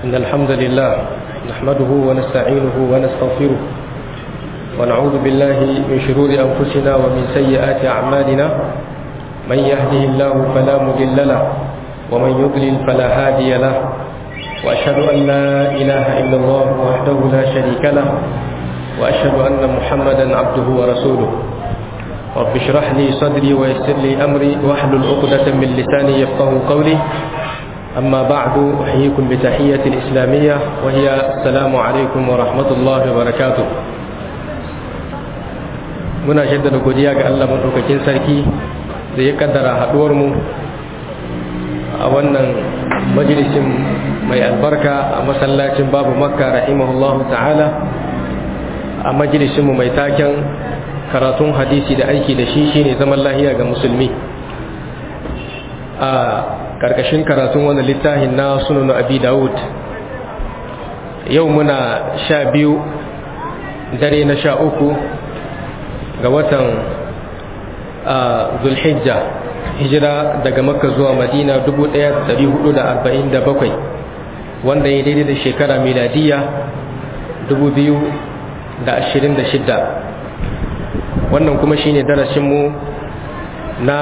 إن الحمد لله نحمده ونستعينه ونستغفره ونعوذ بالله من شرور أنفسنا ومن سيئات أعمالنا من يهده الله فلا مضل له ومن يضلل فلا هادي له وأشهد أن لا إله إلا الله وحده لا شريك له وأشهد أن محمدا عبده ورسوله رب اشرح لي صدري ويسر لي أمري واحلل عقدة من لساني يفقه قولي أما بعد أحييكم بتحية الإسلامية وهي السلام عليكم ورحمة الله وبركاته muna shaddada godiya ga Allah maɗaukakin sarki da ya kaddara haɗuwarmu a wannan majalisin mai albarka a masallacin babu makka rahimahullahu ta'ala a majalisinmu mai taken karatun hadisi da aiki da shi shine zaman lahiya ga musulmi a karkashin karatun wani littafin na sunan abi dawud yau muna sha biyu dare na sha uku ga watan zulhijja hijira daga makka zuwa madina 1447 wanda ya daidai da shekara miladiya 2026 wannan kuma shine darasinmu na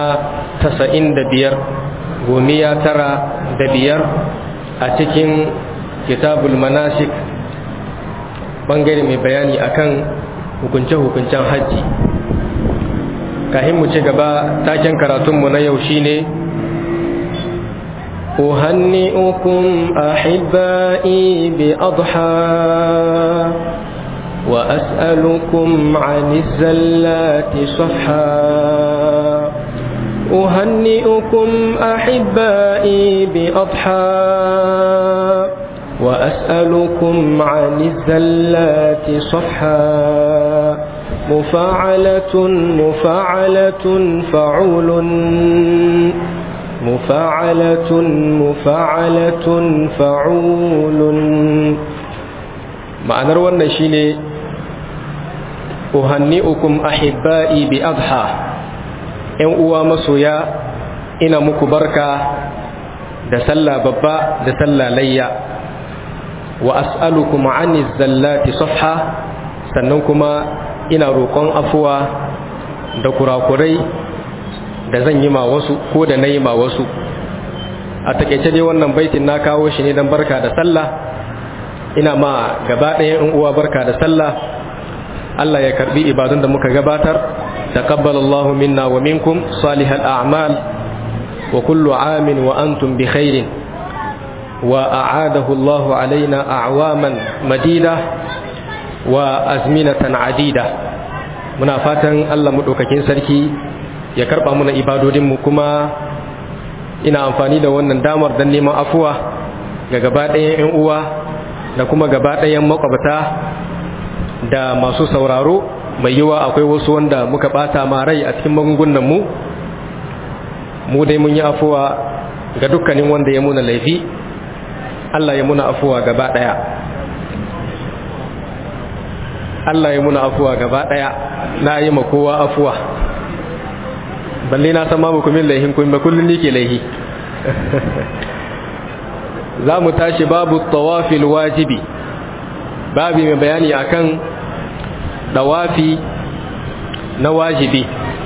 95 gomiya tara da biyar a cikin kitabul manasik bangare mai bayani akan hukunce-hukuncen hajji kahin mu ci gaba taken karatunmu na yau shine أهنئكم أحبائي بأضحى وأسألكم عن الزلات صفحا أهنئكم أحبائي بأضحى وأسألكم عن الزلات صفحا مفاعلة مفاعلة فعول مفاعلة مفاعلة فعول معنى wannan shine uhanni'ukum ahibba'i bi adha ‘yan uwa masoya ina muku barka da sallah babba da sallah layya wa as'alukum ani zallati safha sannan kuma ina roƙon afuwa da kurakurai da zan yi ma wasu ko da na yi ma wasu a takaice dai wannan baitin na kawo shi ne don barka da sallah ina ma gaba ɗaya ‘yan uwa barka da sallah Allah ya karbi ibadun da muka gabatar تقبل الله منا ومنكم صالح الأعمال وكل عام وأنتم بخير وأعاده الله علينا أعواما مديدة وأزمنة عديدة muna fatan Allah maɗaukakin sarki ya karɓa muna ibadodinmu kuma ina amfani da wannan damar don neman afuwa ga gaba ɗayan 'yan uwa da kuma gaba ɗayan makwabta da masu sauraro mai yiwa akwai wasu wanda muka bata ma rai a cikin magungunan mu mu dai mun yi afuwa ga dukkanin wanda ya muna laifi Allah ya muna afuwa gaba daya Allah ya muna afuwa gaba daya na yi ma kowa afuwa balle na san ma muku min laihin kun ba kullun nike laihi za mu tashi babu tawafil wajibi babi mai bayani akan dawafi na wajibi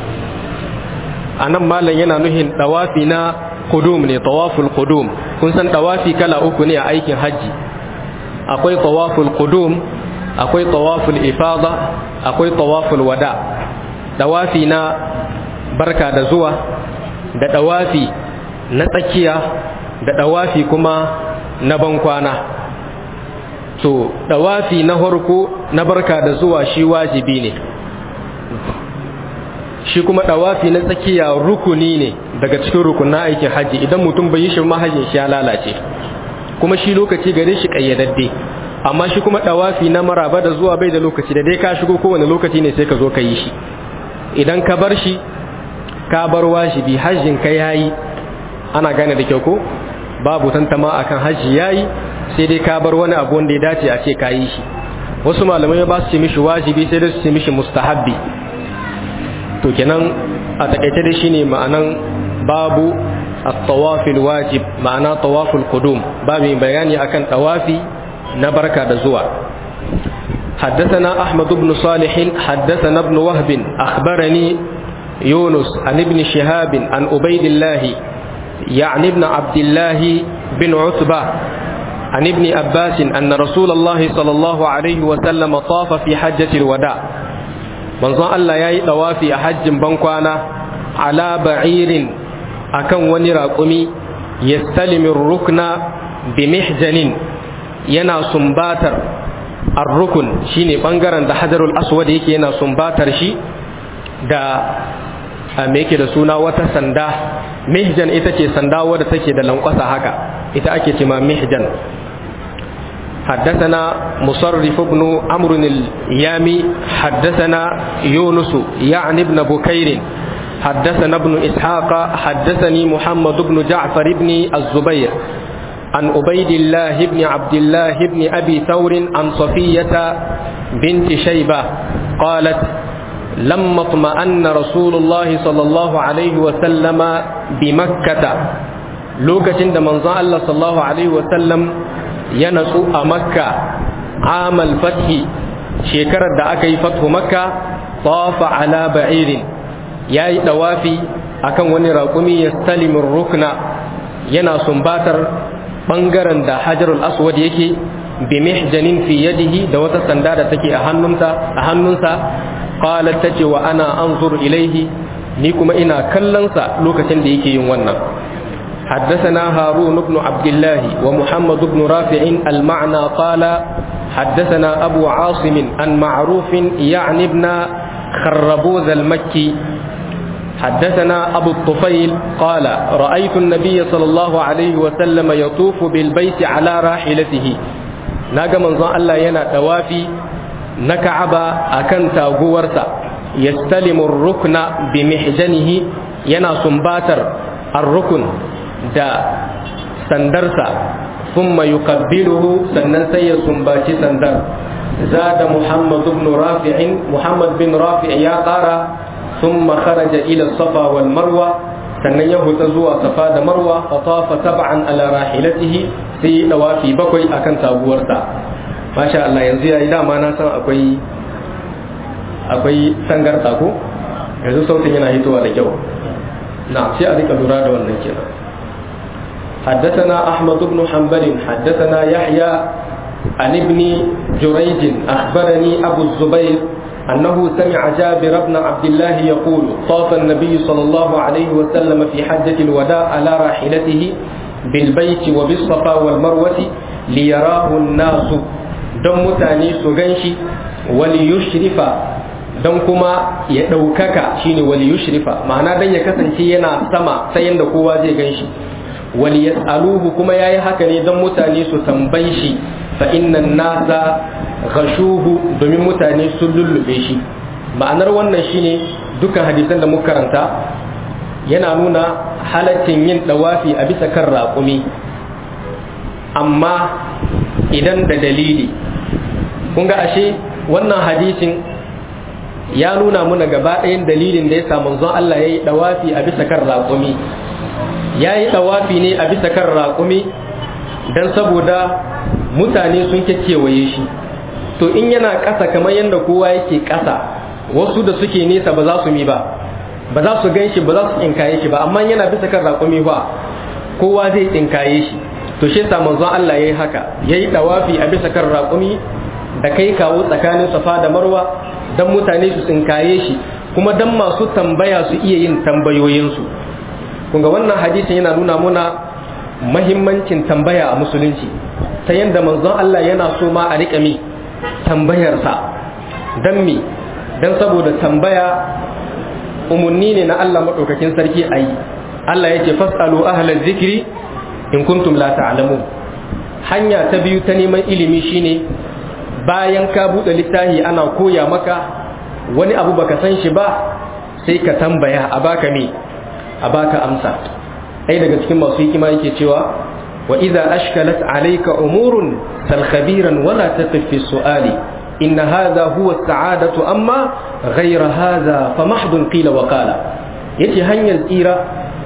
a nan malam yana nuhin dawafi na kudum ne tawaful kudum kun san dawafi kala uku ne a aikin hajji akwai tawaful kudum akwai tawaful ifada akwai tawaful wada dawafi na barka da zuwa da dawafi na tsakiya da dawafi kuma na bankwana to dawafi na harko na barka da zuwa shi wajibi ne shi kuma dawafi na tsakiya rukuni ne daga cikin rukunin aikin haji idan mutum bai yi shi mahajin shi ya lalace kuma shi lokaci gare shi kayyadadde amma shi kuma dawafi na maraba da zuwa bai da lokaci da dai ka shigo kowane lokaci ne sai ka zo ka yi shi idan ka bar shi ka bar wajibi hajjin ka yayi ana gane da kyau ko babu tantama akan hajji yayi sai dai ka bar wani abu wanda ya dace a ce ka yi shi wasu malamai ba su ce mishi wajibi sai dai su ce mishi mustahabbi to kenan a takaice da shine ma'anan babu الطواف الواجب معنى طواف القدوم باب بياني أكن طوافي نبركة دزوع حدثنا أحمد بن صالح حدثنا ابن وهب أخبرني يونس عن ابن شهاب عن أبيد الله يعني ابن عبد الله بن عتبة عن ابن عباس أن رسول الله صلى الله عليه وسلم طاف في حجة الوداع منظر الله يأي طوافي حج بنكوانا على بعير أكن ونراقمي يستلم الركن بمحجن ينا سنباتر الركن شيني بانغران ده حجر الأسود يكي ينا سنباتر شي da me yake da suna wata sanda mihjan ita ce sanda wadda take da lankwasa haka ita ake ce ma mihjan حدثنا مصرف بن عمرو اليامي حدثنا يونس يعني ابن بكير حدثنا ابن إسحاق حدثني محمد بن جعفر بن الزبير عن عبيد الله بن عبد الله بن أبي ثور عن صفية بنت شيبة قالت لما اطمأن رسول الله صلى الله عليه وسلم بمكة لوكة من الله صلى الله عليه وسلم ينسو مكة عام الفتح شكرا دعك فتح مكة طاف على بعير ياي دوافي akan wani raƙumi ya stalimin rukna yana sumbatar ɓangaren da hajarul aswad yake bi mihjanin fi yadihi da wata sanda da take a hannunsa a hannunsa qalat tace wa ana anzur ilaihi ni kuma ina kallonsa lokacin da yake yin wannan حدثنا هارون بن عبد الله ومحمد بن رافع المعنى قال حدثنا أبو عاصم عن معروف يعني ابن خربوذ المكي حدثنا أبو الطفيل قال رأيت النبي صلى الله عليه وسلم يطوف بالبيت على راحلته ناقا من الله ينا توافي نكعب أكن تاغورسا يستلم الركن بمحجنه ينا سنباتر الركن دا سندرسا ثم يقبله سنن سي سنباتي سندر زاد محمد بن رافع محمد بن رافع يا قارا ثم خرج إلى الصفا والمروة sannan ya huta zuwa safa da marwa fa tafa tab'an ala rahilatihi sai dawafi bakwai akan taguwarsa masha Allah yanzu yayi dama na san akwai akwai sangar ko yanzu sautin yana hitowa da kyau na sai a rika lura da wannan kenan حدثنا أحمد بن حنبل حدثنا يحيى عن ابن جريج أخبرني أبو الزبير أنه سمع جابر بن عبد الله يقول طاف النبي صلى الله عليه وسلم في حجة الوداع على راحلته بالبيت وبالصفا والمروة ليراه الناس دم متاني سغنشي وليشرف don kuma ya ɗaukaka shine wali yushrifa ma'ana dan ya kasance yana sama sai yanda kowa zai gan shi wali yas'aluhu kuma yayi haka ne don mutane su tambayi shi fa innan nasa gashuhu domin mutane sun lullube shi ma'anar wannan shine dukkan hadisan da muka karanta yana nuna halaccin yin dawafi a bisa kan raƙumi amma idan da dalili kun ga ashe wannan hadisin ya nuna muna gaba ɗayan dalilin da ya sa manzon Allah ya yi dawafi a bisa kan raƙumi ya yi dawafi ne a bisa kan raƙumi don saboda mutane sun kekewaye shi to in yana ƙasa kamar yadda kowa yake ƙasa wasu da suke nesa ba za su mi ba ba za su gan shi ba za su tsinkaye shi ba amma yana bisa kan raƙumi ba kowa zai tsinkaye shi to shi yasa manzon Allah yayi haka yayi dawafi a bisa kan raƙumi da kai kawo tsakanin safa da marwa dan mutane su tsinkaye shi kuma dan masu tambaya su iya yin tambayoyinsu kun ga wannan hadisin yana nuna muna mahimmancin tambaya a musulunci ta yadda manzon Allah yana so ma a riƙa mi tambayarsa don mi don saboda tambaya umarni ne na Allah maɗaukakin sarki a yi Allah ya ce fas'alu ahlal zikiri in kuntum la ta'lamun hanya ta biyu ta neman ilimi shine bayan ka buɗe littafi ana koya maka wani abu baka san shi ba sai ka tambaya a baka me a baka amsa ɗaya daga cikin masu hikima yake cewa wa idza ashkalat alayka umurun sal khabiran wala taqif fi su'ali in hadha huwa as-sa'adatu amma ghayra hadha fa mahdun qila wa qala yace hanyar tsira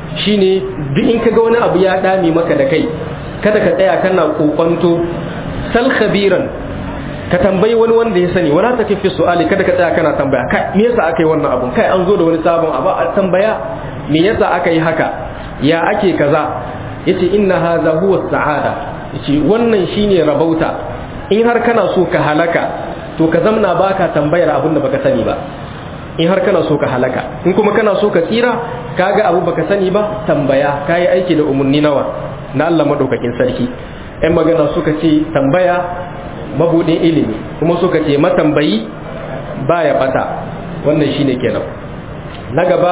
shine duk in kaga wani abu ya dame maka da kai kada ka tsaya kana kokonto sal khabiran ka tambayi wani wanda ya sani wala take fi su'ali kada ka tsaya kana tambaya kai me yasa aka yi wannan abun kai an zo da wani sabon abu a tambaya me yasa aka yi haka ya ake kaza yace inna hadha huwa sa'ada yace wannan shine rabauta in har kana so ka halaka to ka zamna baka tambayar abin da baka sani ba in har kana so ka halaka in kuma kana so ka tsira kaga abu baka sani ba tambaya kayi aiki da umarni nawa na Allah madaukakin sarki ɗan magana suka ce tambaya mabudin ilimi kuma suka ce matambayi baya bata wannan shine kenan na gaba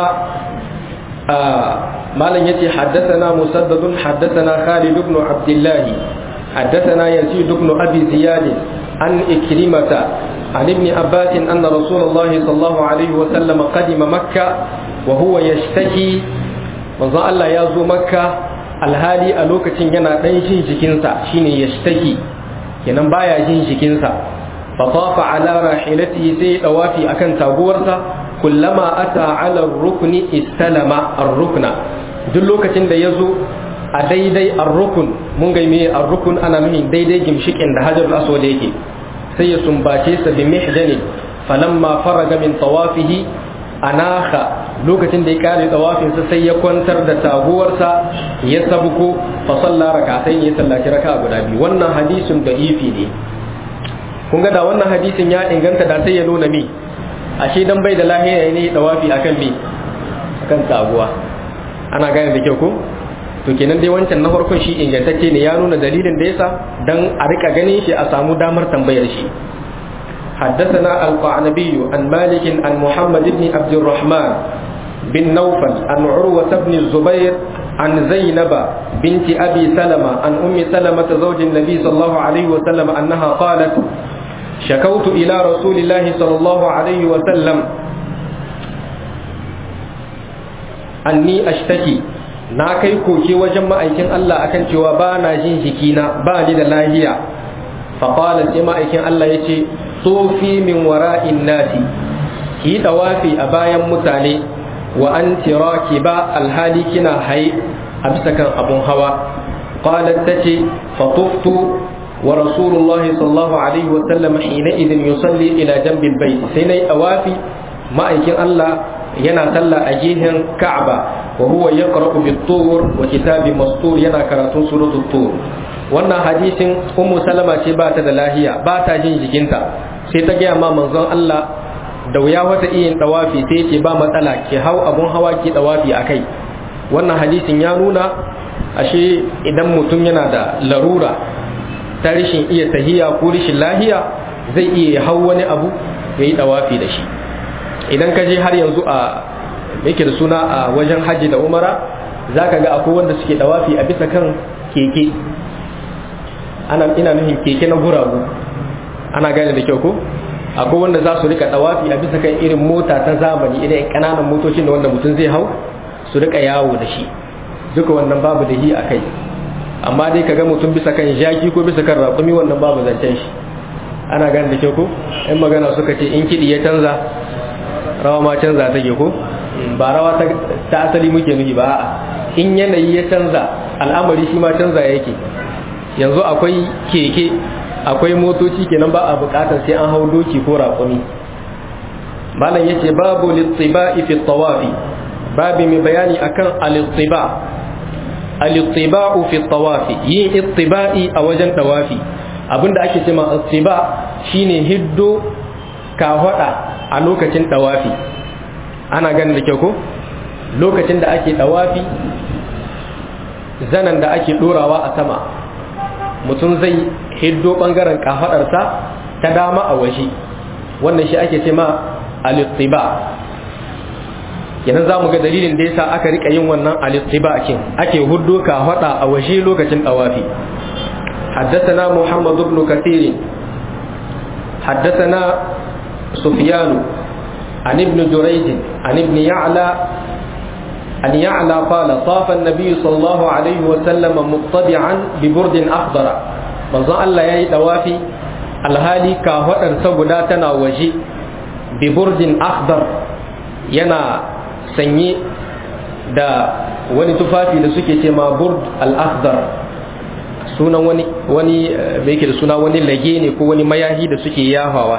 malam yace haddathana musaddadun haddathana Khalid ibn Abdullah haddathana Yazid ibn Abi Ziyad an Ikrimata عن ابن عباس أن رسول الله صلى الله عليه وسلم قدم مكة وهو يشتكي manzon Allah ya zo makka alhali a lokacin yana ɗan jin jikinsa shine yashtaki kenan baya jin jikinsa fa tafa ala rahilatihi sai dawafi akan taguwarsa kullama ata ala rukni istalama ar-rukna duk lokacin da yazo a daidai ar-rukun mun ga me ar-rukun ana nufin daidai gimshikin da hajarul aswad yake sai ya sumbace sa bi mihdanin falamma faraga min tawafihi anaka lokacin da ya kare tawafin sa sai ya kwantar da taguwarsa ya sabuko fa salla rakatain ya sallaci raka guda biyu wannan hadisin da ifi ne kun ga da wannan hadisin ya inganta da sai ya nuna mi ashe dan bai da lahiya ne tawafi akan mi akan taguwa ana gane da kyau ko to kenan dai wancan na farkon shi ingantacce ne ya nuna dalilin da yasa dan a rika ganin shi a samu damar tambayar shi حدثنا القعنبي عن مالك عن محمد بن عبد الرحمن بن نوفل عن عروة بن الزبير عن زينب بنت أبي سلمة عن أم سلمة زوج النبي صلى الله عليه وسلم أنها قالت شكوت إلى رسول الله صلى الله عليه وسلم أني أشتكي na kai koke wajen ma'aikin Allah akan cewa ba na jin jikina ba ni da lahiya faƙala sai ma'aikin Allah ya ce tsofi min wara'in nasi ki yi ɗawafi a bayan mutane wa an tiraki ba alhali kina hai a bisa kan abun hawa qalat tace fatuftu wa rasulullahi sallallahu alaihi wa sallam hina idin yusalli ila jambil bait sai nayi ɗawafi ma'aikin Allah yana sallah a gehen Ka'aba wa huwa yaqra'u bit-tur wa kitabin mastur yana karatun suratul tur wannan hadisin ummu salama ce ba ta da lahiya ba ta jin jikinta sai ta gaya ma manzon Allah da wuya wata iya dawafi sai ce ba matsala ki hau abun hawa ki dawafi akai wannan hadisin ya nuna ashe idan mutum yana da larura ta rashin iya tahiya ko rashin lahiya zai iya hau wani abu ya yi dawafi da shi idan ka je har yanzu a yake da suna a wajen hajji da umara za ka ga akwai wanda suke dawafi a bisa kan keke ana ina nufin keke na guragu ana gane da kyau ko akwai wanda za su rika dawafi a bisa kan irin mota ta zamani irin kananan motocin da wanda mutum zai hau su rika yawo da shi duka wannan babu da hi a kai amma dai kaga mutum bisa kan jaki ko bisa kan raƙumi wannan babu zancen shi ana gane da kyau ko in magana suka ce in kiɗi ya canza rawa ma canza take ko ba rawa ta asali muke nufi ba a'a in yanayi ya canza al'amari shi ma canza yake yanzu akwai keke akwai motoci kenan ba a bukatar sai an hau doki ko raƙumi malam yace babu littiba'i fi tawafi babu mai bayani akan alittiba alittiba'u fi tawafi yin ittiba'i a wajen tawafi abinda ake cewa ittiba shine hiddo kahwada a lokacin tawafi ana ganin da kyau ko lokacin da ake tawafi zanan da ake dorawa a sama mutum zai hiddo bangaren kafadarsa ta dama a waje wannan shi ake ce ma alittiba kenan za mu ga dalilin da yasa aka rika yin wannan alittiba kin ake huddo kafada a waje lokacin tawafi حدثنا محمد بن كثير حدثنا سفيان عن ابن جريج عن ابن يعلى أن يعلى قال طاف النبي صلى الله عليه وسلم مطبعا ببرد أخضر manzon Allah ya yi ɗawafi alhali kafaɗar saboda tana waje biburdin akhdar yana sanye da wani tufafi da suke ce ma burd al-akhdar sunan wani wani me yake da suna wani lage ne ko wani mayahi da suke yafawa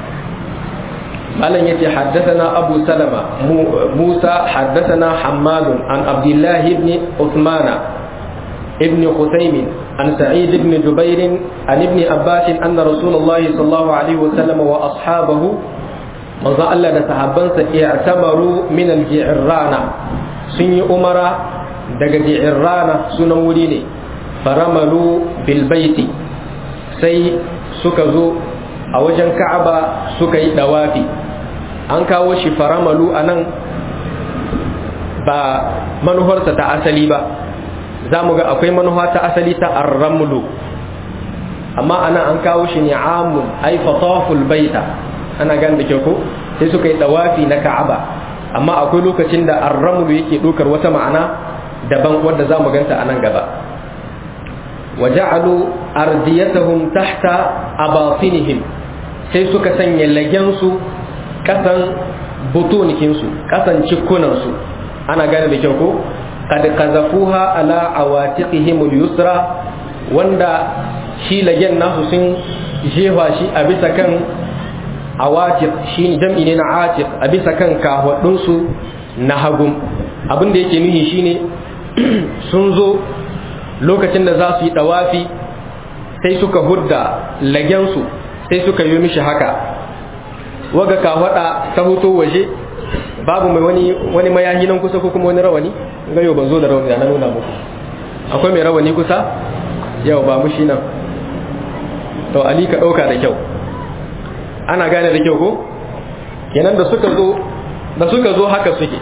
malam yace haddathana abu salama musa haddathana hammad an abdullah ibn uthman ibn khusaym an sa'id ibn jubair an ibn abbas anna rasulullahi sallallahu alaihi wasallam wa ashabahu manzo Allah da sahabbansa i'tamaru min al-ji'rana sun yi umara daga ji'rana sunan wuri ne faramalu bil baiti sai suka zo a wajen ka'aba suka yi dawafi an kawo shi faramalu a nan ba manuharsa ta asali ba za mu ga akwai manuha ta asali ta arramlu amma ana an kawo shi ne amun ai fataful baita ana gan da ko sai suka yi dawafi na ka'aba amma akwai lokacin da arramlu yake ɗaukar wata ma'ana daban wadda za mu ganta a nan gaba وجعلوا أرديتهم تحت أباطنهم sai suka sanya lagensu kasan butunikinsu kasan cikunansu ana gane da kyau ko kad kazafuha ala awatiqihim al-yusra wanda shi lagen nasu sun jefa shi a bisa kan awatiq shi jam'i ne na atiq a bisa kan kahwadunsu na hagum abin da yake nuhi shine sun zo lokacin da za su yi dawafi sai suka hudda lagensu sai suka yi mishi haka waga kawada ta hoto waje babu mai wani wani mayahi nan kusa ko kuma wani rawani ga yau ban zo da rawani na nuna muku akwai mai rawani kusa yau ba mushi nan to ali ka dauka da kyau ana gane da kyau ko kenan da suka zo da suka zo haka suke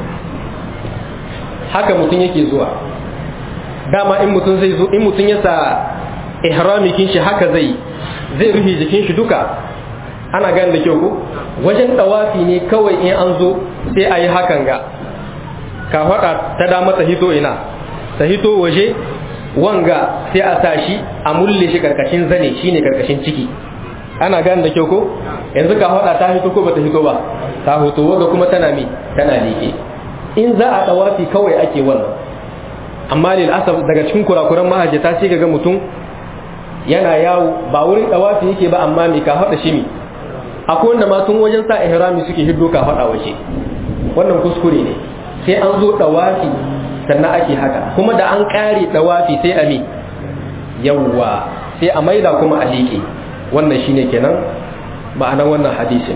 haka mutum yake zuwa dama in mutum zai zo in mutum ya sa ihrami kin shi haka zai zai rufe jikin shi duka ana gane da kyau ko wajen dawafi ne kawai in an zo sai a yi hakan ga ka faɗa ta dama ta hito ina ta hito waje wanga sai a sa shi a mulle shi karkashin zane shine karkashin ciki ana gane da kyau ko yanzu ka faɗa ta hito ko bata hito ba ta hoto wanga kuma tana mi tana liƙe in za a dawafi kawai ake wannan amma lil asaf daga cikin kurakuran mahajjata sai ga mutum yana yawo ba wurin dawafi yake ba amma me ka faɗa shi mi akwai wanda ma tun wajen sa ihrami suke hiddo ka faɗa waje wannan kuskure ne sai an zo dawafi sannan ake haka kuma da an ƙare dawafi sai a mi yawwa sai a maida kuma a liƙe wannan shine kenan ma'anar wannan hadisin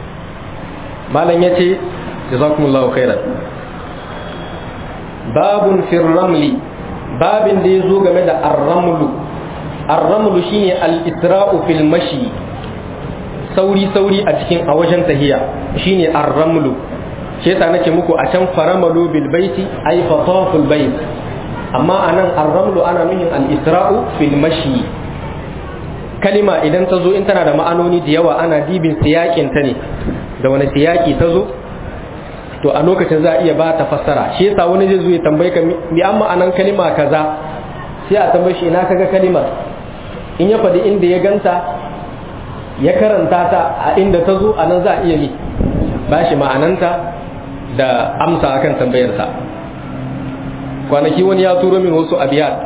malam yace jazakumullahu khairan babun fir ramli babin da ya zo game da arramlu arramlu shine al-isra'u fil mashi sauri sauri a cikin a wajen tahiya shine arramlu shi yasa nake muku a can faramalu bil baiti ay fataful bait amma anan arramlu ana nuhin al-isra'u fil mashi kalima idan ta zo in tana da ma'anoni da yawa ana dibin siyakin ta ne da wani siyaki ta zo to a lokacin za a iya ba ta fassara shi yasa wani zai zo ya tambaye ka mi amma anan kalima kaza sai a tambaye shi ina kaga kalimar in ya faɗi inda ya ganta ya karanta ta a inda ta zo a nan za a iya yi ba shi ma'ananta da amsa akan tambayarsa kwanaki wani ya turo min wasu abiyat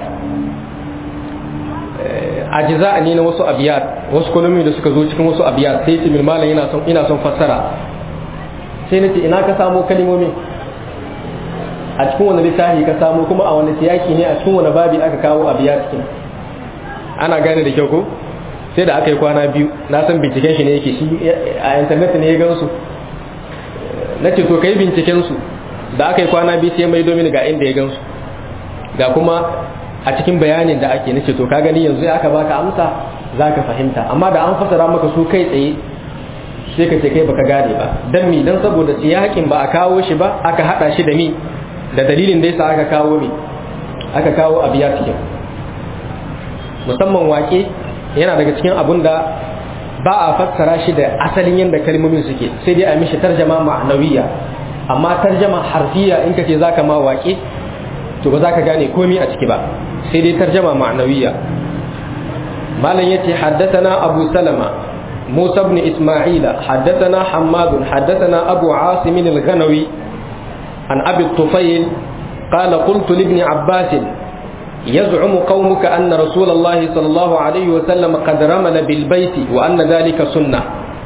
ajiza ne na wasu abiyat wasu kolomi da suka zo cikin wasu abiyat sai ce min malam ina son ina son fassara sai na ce ina ka samo kalimomi a cikin wani littafi ka samo kuma a wani siyaki ne a cikin wani babi aka kawo a biya cikin ana gane da kyau ko sai da aka yi kwana biyu na san binciken shi ne yake shi a intanet ne ya gansu na ce to kai binciken su da aka yi kwana biyu sai mai domin ga inda ya gansu ga kuma a cikin bayanin da ake nace to ka gani yanzu aka baka amsa za ka fahimta amma da an fasara maka su kai tsaye sai ka ce kai baka gane ba dan mi dan saboda siyakin ba a kawo shi ba aka hada shi da mi da dalilin da yasa aka kawo mi aka kawo abiya cikin musamman wake yana daga cikin abun da ba a fassara shi da asalin yadda kalmomin suke sai dai a mishi tarjama ma'anawiya amma tarjama harfiya in kace zaka ma wake to ba za ka gane komai a ciki ba sai dai tarjama ma'anawiya malam yace haddathana abu salama موسى بن إسماعيل حدثنا حماد حدثنا أبو عاصم الغنوي عن أبي الطفيل qala qultu li ibn abbas يزعم قومك أن رسول الله صلى الله عليه وسلم قد رمل بالبيت وأن ذلك سنة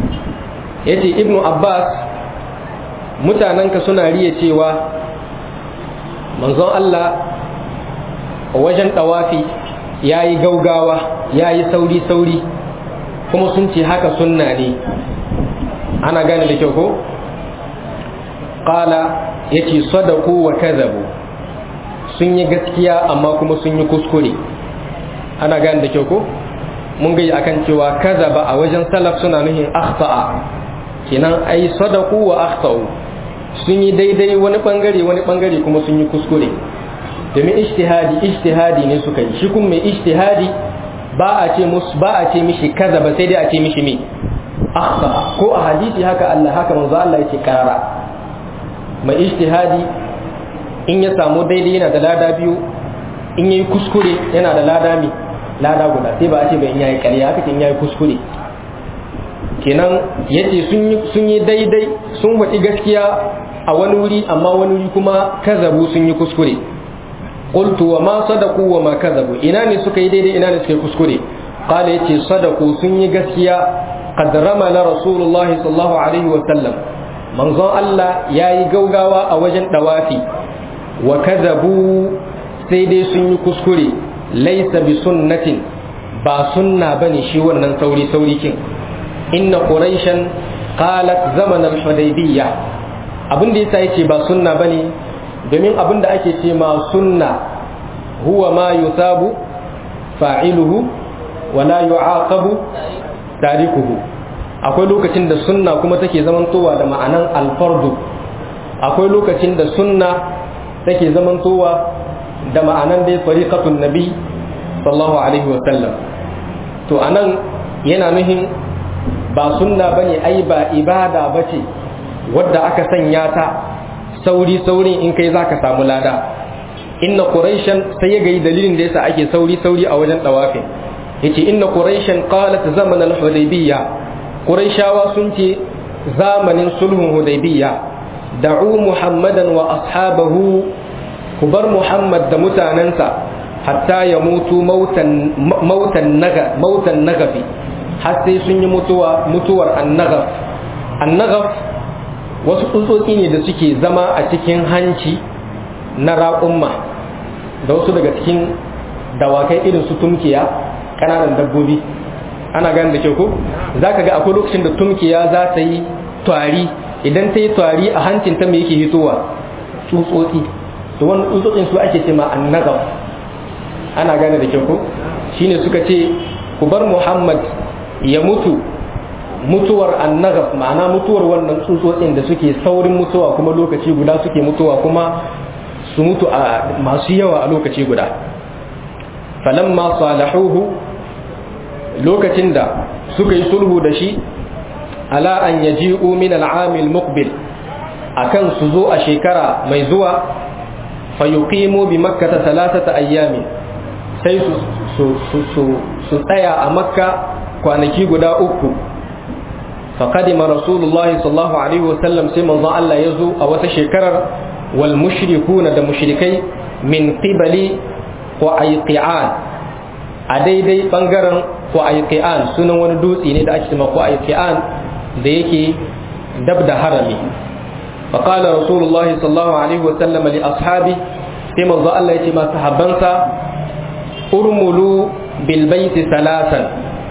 يتي ابن عباس mutanenka suna riya cewa manzon Allah wajen ɗawafi ya yi gaugawa ya yi sauri-sauri kuma sun ce haka sunna ne ana gane da kyau ko? ƙala ya ce sadaku wa kazabu sun yi gaskiya amma kuma sun yi kuskure ana gane da kyau ko? mun gaji akan cewa kazaba a wajen salaf suna nuhin akhta'a kenan ai sadaku wa akhta'u sun yi daidai wani bangare wani bangare kuma sun yi kuskure domin ijtihadi ijtihadi ne suka yi shi kuma mai ijtihadi ba a ce musu ba a ce mishi kaza ba sai dai a ce mishi me akhta ko a hadisi haka Allah haka manzo Allah yake karara mai ijtihadi in ya samu daidai yana da lada biyu in yayi kuskure yana da lada mi lada guda sai ba a ce ba in yayi ƙarya haka in yayi kuskure kenan yace sun yi sun yi daidai sun waɗi gaskiya a wani wuri amma wani wuri kuma kazabu sun yi kuskure qultu wa ma sadaku wa ma kazabu ina ne suka yi daidai ina ne suka yi kuskure qala yace sadaku sun yi gaskiya qad ramala rasulullahi sallallahu alaihi wa sallam manzon Allah yayi gaugawa a wajen dawafi wa kazabu sai dai sun yi kuskure laysa bi sunnatin ba sunna bane shi wannan sauri sauri kin inna quraishan qalat zaman al-hudaybiyya abin da yasa yace ba sunna bane domin abin da ake ce ma sunna huwa ma yusabu fa'iluhu wa la yu'aqabu tarikuhu akwai lokacin da sunna kuma take zamantowa da ma'anan alfardu akwai lokacin da sunna take zamantowa da ma'anan dai fariqatun nabi sallallahu alaihi wa sallam to anan yana nuhin ba sunna bane ai ba ibada bace wadda aka sanya ta sauri saurin in kai zaka samu lada inna quraishan sai ya gayi dalilin da yasa ake sauri sauri a wajen dawafin yace inna quraishan qalat zaman al-hudaybiyya quraishawa sun ce zamanin sulhun hudaybiyya da'u muhammadan wa ashabahu ku bar muhammad da mutanansa hatta ya mutu mautan mautan naga mautan nagafi har sai sun yi mutuwa mutuwar annagaf annagaf wasu tsutsotsi ne da suke zama a cikin hanci na raƙumma da wasu daga cikin dawakai irin su tumkiya ƙananan dabbobi ana gane da kyau ko za ka ga akwai lokacin da tumkiya za ta yi twari idan ta yi twari a hancin ta mai yake hitowa tsutsotsi to wani tsutsotsin su ake ce ma annagaf ana gane da kyau ko shine suka ce ku bar muhammad ya mutu mutuwar annagaf ma'ana mutuwar wannan tsutsotsin da suke saurin mutuwa kuma lokaci guda suke mutuwa kuma su mutu a masu yawa a lokaci guda falamma salahuhu lokacin da suka yi sulhu da shi ala an yaji'u min al'amil muqbil akan su zo a shekara mai zuwa fayuqimu bi makkata thalathata ayyamin sai su su tsaya a makka kwanaki guda uku فقدم رسول الله صلى الله عليه وسلم سيما الله يزو أو تشكرر والمشركون دا مشركي من قبل وأيقعان أديدي بنغرن وأيقعان سنة وندوسي ندا أجتمع وأيقعان ديكي دبدا هرمي فقال رسول الله صلى الله عليه وسلم لأصحابه سيما الله يتما صحبانسا ارملوا بالبيت ثلاثا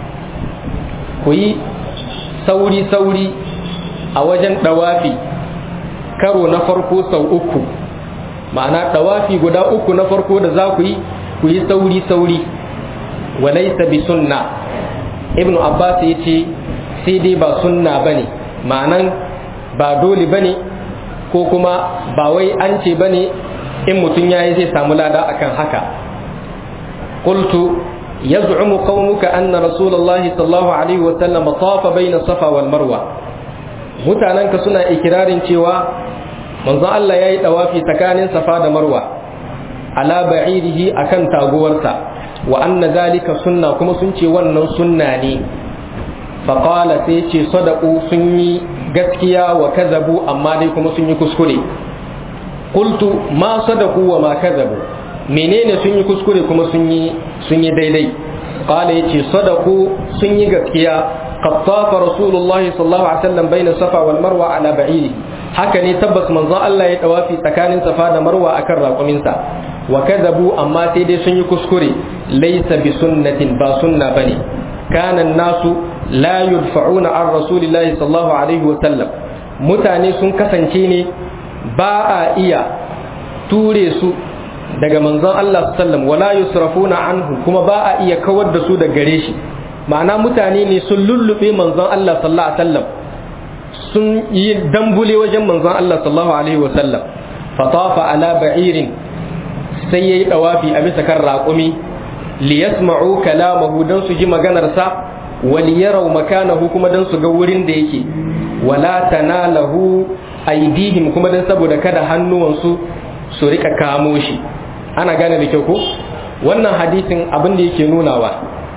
كوي sauri-sauri a wajen ɗawafi karo na farko sau uku ma'ana ɗawafi guda uku na farko da za ku yi ku yi sauri-sauri walaisa bi sunna ibn abbas ya ce sai dai ba sunna ba ne ma'anan ba dole ba ne ko kuma ba wai an ce ba ne in mutum ya yi zai samu lada akan haka qultu يزعم قومك أن رسول الله صلى الله عليه وسلم طاف بين الصفا والمروة mutanenka suna ikirarin cewa manzon Allah ya yi ɗawafi tsakanin safa da marwa ala ba'irihi akan taguwarsa wa anna zalika sunna kuma sun ce wannan sunna ne faƙala sai ce sadaku sun yi gaskiya wa kazabu amma dai kuma sun yi kuskure qultu ma sadaku wa ma kadhabu menene sun yi kuskure kuma sun yi sun yi daidai qala yace sadaku sun yi gaskiya قد طاف رسول الله صلى الله عليه وسلم بين الصفا والمروة على بعيره haka ne tabbas manzon Allah ya dawafi tsakanin safa da marwa akan raƙuminsa wa kadhabu amma sai dai sun yi kuskure laysa bi sunnatin ba sunna bane kana nasu la yudfa'una an rasulillahi sallallahu alaihi wa sallam mutane sun kasance ne ba a iya ture su daga manzon Allah sallallahu wala yusrafuna anhu kuma ba a iya kawar da su daga gare shi ma'ana mutane ne sun lullube manzon Allah sallallahu alaihi wasallam sun yi dambule wajen manzon Allah sallallahu alaihi wasallam fatafa ala ba'irin sai yayi dawafi a bisa kan raƙumi li yasma'u kalamahu dan su ji maganar sa wa li yaraw makanahu kuma dan su ga wurin da yake wala tanalahu aidihim kuma dan saboda kada hannuwansu su rika kamo shi ana gane da kyau ko wannan hadisin abin da yake nunawa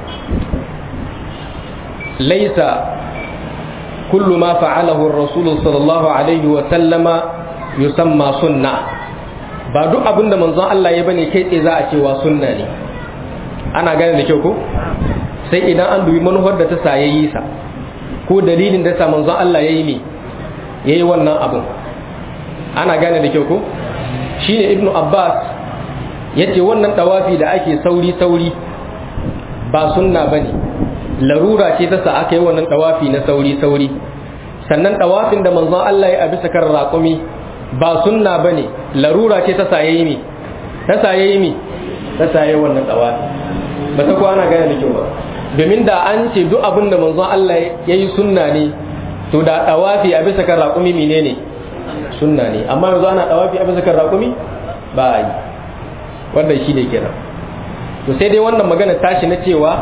ليس كل ما فعله الرسول صلى الله عليه وسلم يسمى سنة ba duk abin da manzon Allah ya bane kai tsaye za a cewa sunna ne ana gane da kyau ko sai idan an dubi manufar da ta sa yayi sa ko dalilin da sa manzon Allah yayi ne yayi wannan abin ana gane da kyau ko shine ibnu abbas yace wannan tawafi da ake sauri sauri ba sunna bane larura ce ta sa aka yi wannan dawafi na sauri-sauri sannan dawafin da manzon Allah ya bisa kan raƙumi ba sunna bane larura ce ta sa yayi mi ta sa yayi mi ta sa yayi wannan dawafi ba ta kwana gane da kyau ba domin da an ce duk abin da manzon Allah ya yi sunna ne to da dawafi a bisa kan raƙumi menene sunna ne amma yanzu ana dawafi a bisa kan raƙumi ba a yi wannan shi ne kenan to sai dai wannan magana tashi na cewa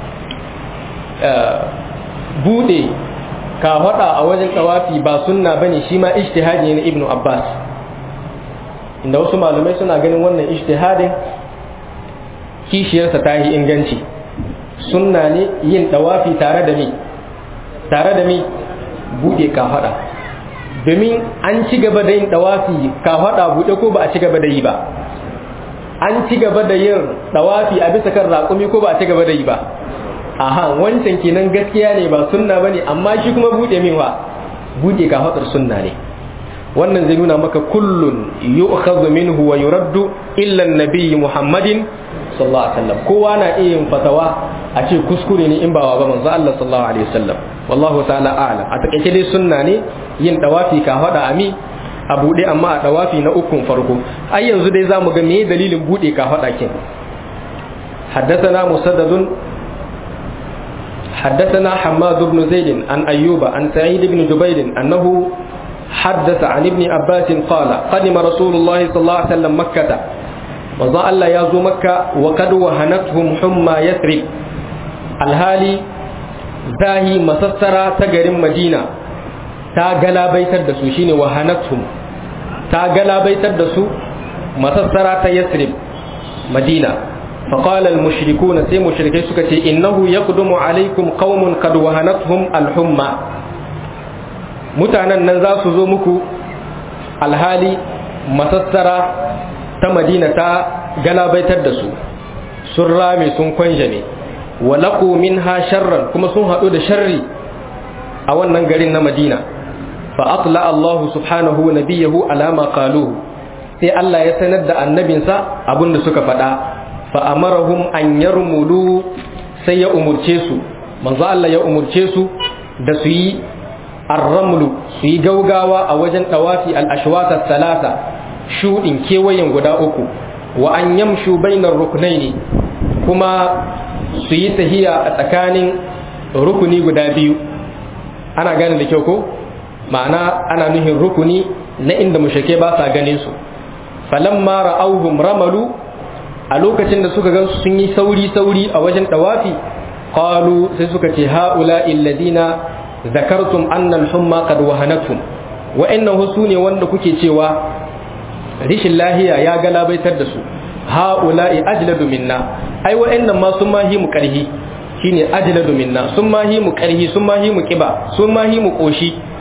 bude ka hada a wajen tawafi ba sunna bane shi ma ijtihadi ne na ibnu abbas inda wasu malamai suna ganin wannan ijtihadin kishiyarsa ta yi inganci sunna ne yin tawafi tare da mi tare da mi bude ka hada domin an ci gaba da yin tawafi ka hada bude ko ba a ci gaba da yi ba an ci gaba da yin tawafi a bisa kan raƙumi ko ba a ci gaba da yi ba aha wancan kenan gaskiya ne ba sunna bane amma shi kuma bude min wa bude ka hadar sunna ne wannan zai nuna maka kullun yu'khadhu minhu wa yuraddu illa an-nabiy Muhammadin sallallahu alaihi wasallam kowa na iya yin fatawa a ce kuskure ne in ba wa ba manzo Allah sallallahu alaihi wasallam wallahu ta'ala a'lam a takeice dai sunna ne yin dawafi ka hada ami a bude amma a dawafi na ukun farko ai yanzu dai zamu ga meye dalilin bude ka hada kin حدثنا مسدد حدثنا حماد بن زيد عن أيوب عن سعيد بن جبير أنه حدث عن ابن عباس قال قدم رسول الله صلى الله عليه وسلم مكة وضع الله يازو مكة وقد وهنتهم حمى يثرب الهالي زاهي مسسرة تجر مدينة تا غلا بيتر دسو شيني وهنتهم تا غلا بيتر دسو مسسرة يثرب مدينة فقال المشركون سي مشركي سكتي إنه يقدم عليكم قوم قد وهنتهم الحمى mutanen nan za su zo muku alhali masassara ta madina ta galabaitar da su sun rame sun kwanjame walaku min ha sharran kuma sun haɗu da sharri a wannan garin na madina fa atla Allah subhanahu nabiyahu alama qaluhu sai Allah ya sanar da annabinsa abinda suka faɗa fa'amarahum an yarmulu sai ya umurce su manzo Allah ya umurce su da su yi arramlu su yi gaugawa a wajen ɗawafi al'ashwata talata shuɗin kewayen guda uku wa an yamshu bainar rukunai ne kuma su yi tahiya a tsakanin rukuni guda biyu ana gane da kyau ko ma'ana ana nuhin rukuni na inda mushake ba sa ganin su falamma ra'auhum ramalu a lokacin da suka gan sun yi sauri-sauri a wajen ɗawafi qalu sai suka ce ha'ula illadina zakartum annal humma qad wahanatum wa'annan husu ne wanda kuke cewa rishin lahiya ya galabaitar da su ha'ula'i ajladu minna ai wa'annan ma sun mahi mu karhi shine ajladu minna sun mahi mu karhi sun mahi mu kiba sun mahi mu koshi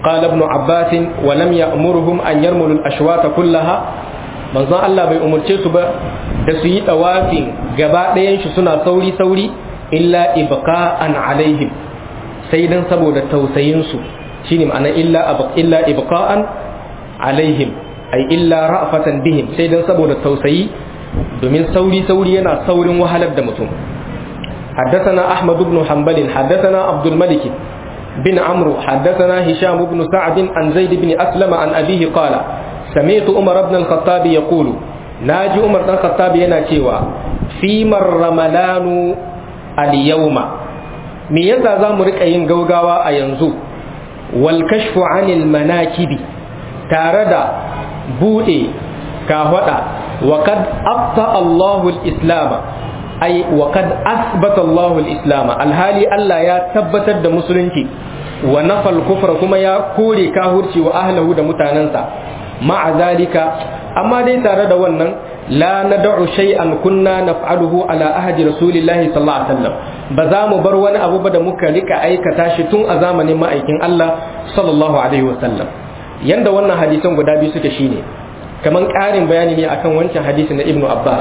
قال ابن عباس ولم يأمرهم أن يرملوا الأشواط كلها manzon Allah bai umarce su ba da su yi tawafin gaba ɗayan shi suna sauri sauri illa ibqa'an alaihim sai dan saboda tausayin su shine ma'ana illa illa ibqa'an alaihim ay illa ra'fatan bihim sai dan saboda tausayi domin sauri sauri yana saurin wahalar da mutum حدثنا أحمد بن حنبل حدثنا عبد الملك بن عمرو حدثنا هشام بن سعد عن زيد بن أسلم عن أبيه قال سمعت عمر بن الخطاب يقول ناجي عمر بن الخطاب يناتيوا فيما الرملان اليوم me yasa za mu rika yin gaugawa a yanzu wal kashfu anil manakibi tare da bude kahwada wa kad abta Allahu al-islam ay wa kad asbata Allahu al-islam alhali Allah ya tabbatar da musulunci wa nafal kufra kuma ya kore kahurci wa ahlahu da mutanansa ma'a zalika amma dai tare da wannan la nad'u shay'an kunna naf'aluhu ala ahdi rasulillahi sallallahu alaihi wasallam ba za mu bar wani abu ba da muka rika aikata shi tun a zamanin ma'aikin Allah sallallahu alaihi wasallam yanda wannan hadisan guda biyu suke shine kaman ƙarin bayani ne akan wancan hadisi na Ibn Abbas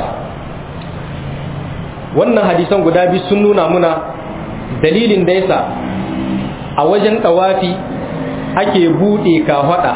wannan hadisan guda biyu sun nuna muna dalilin da yasa a wajen tawafi ake bude kafada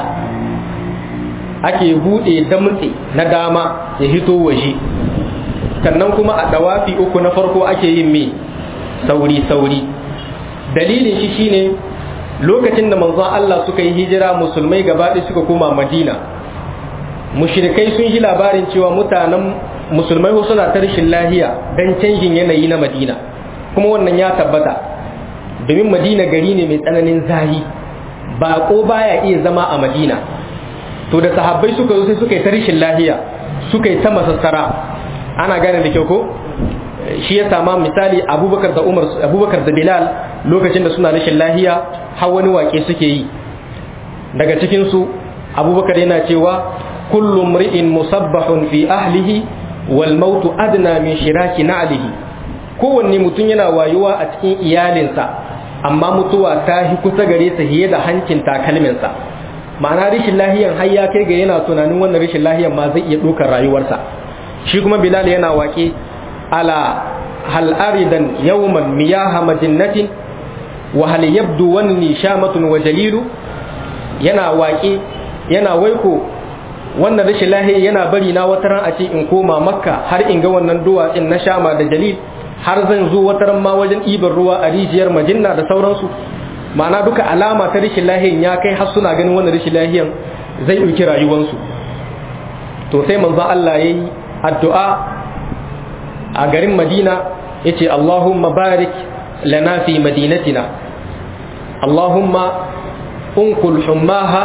ake bude damtse na dama ya hito waje sannan kuma a dawafi uku na farko ake yin me sauri sauri dalilin shi shine lokacin da manzon Allah suka yi hijira musulmai gaba suka koma Madina mushrikai sun ji labarin cewa mutanen musulmai suna ta rashin lahiya dan canjin yanayi na Madina kuma wannan ya tabbata domin Madina gari ne mai tsananin zahi baƙo baya iya zama a Madina to da sahabbai suka zo sai suka yi ta rashin lahiya suka yi ta masassara ana gane da kyau ko shi ya sama misali abubakar da umar abubakar da bilal lokacin da suna rashin lahiya har wani wake suke yi daga cikin su abubakar yana cewa kullu mri'in musabbahun fi ahlihi wal mautu adna min shiraki na'lihi kowanne mutum yana wayuwa a cikin iyalinsa amma mutuwa ta hi kusa gare sa hiye da hancin takalminsa ma'ana rashin lahiyan har ya kai ga yana tunanin wannan rashin lahiyan ma zai iya ɗaukar rayuwarsa shi kuma bilal yana wake ala hal aridan yawman miyaha majinnatin wa hal yabdu wanni shamatun wa jalilu yana wake yana waiko wannan rashin lahiya yana bari na wata ran a ce in koma makka har in ga wannan duwatsin na shama da jalil har zan zo wata ran ma wajen ɗiban ruwa a rijiyar majinna da sauransu ma'ana duka alama ta rashin lahiyan ya kai har suna ganin wannan rashin lahiyan zai ɗauki rayuwansu to sai manzon Allah ya yi addu'a a garin madina ya ce Allahumma barik lana fi madinatina Allahumma unkul hummaha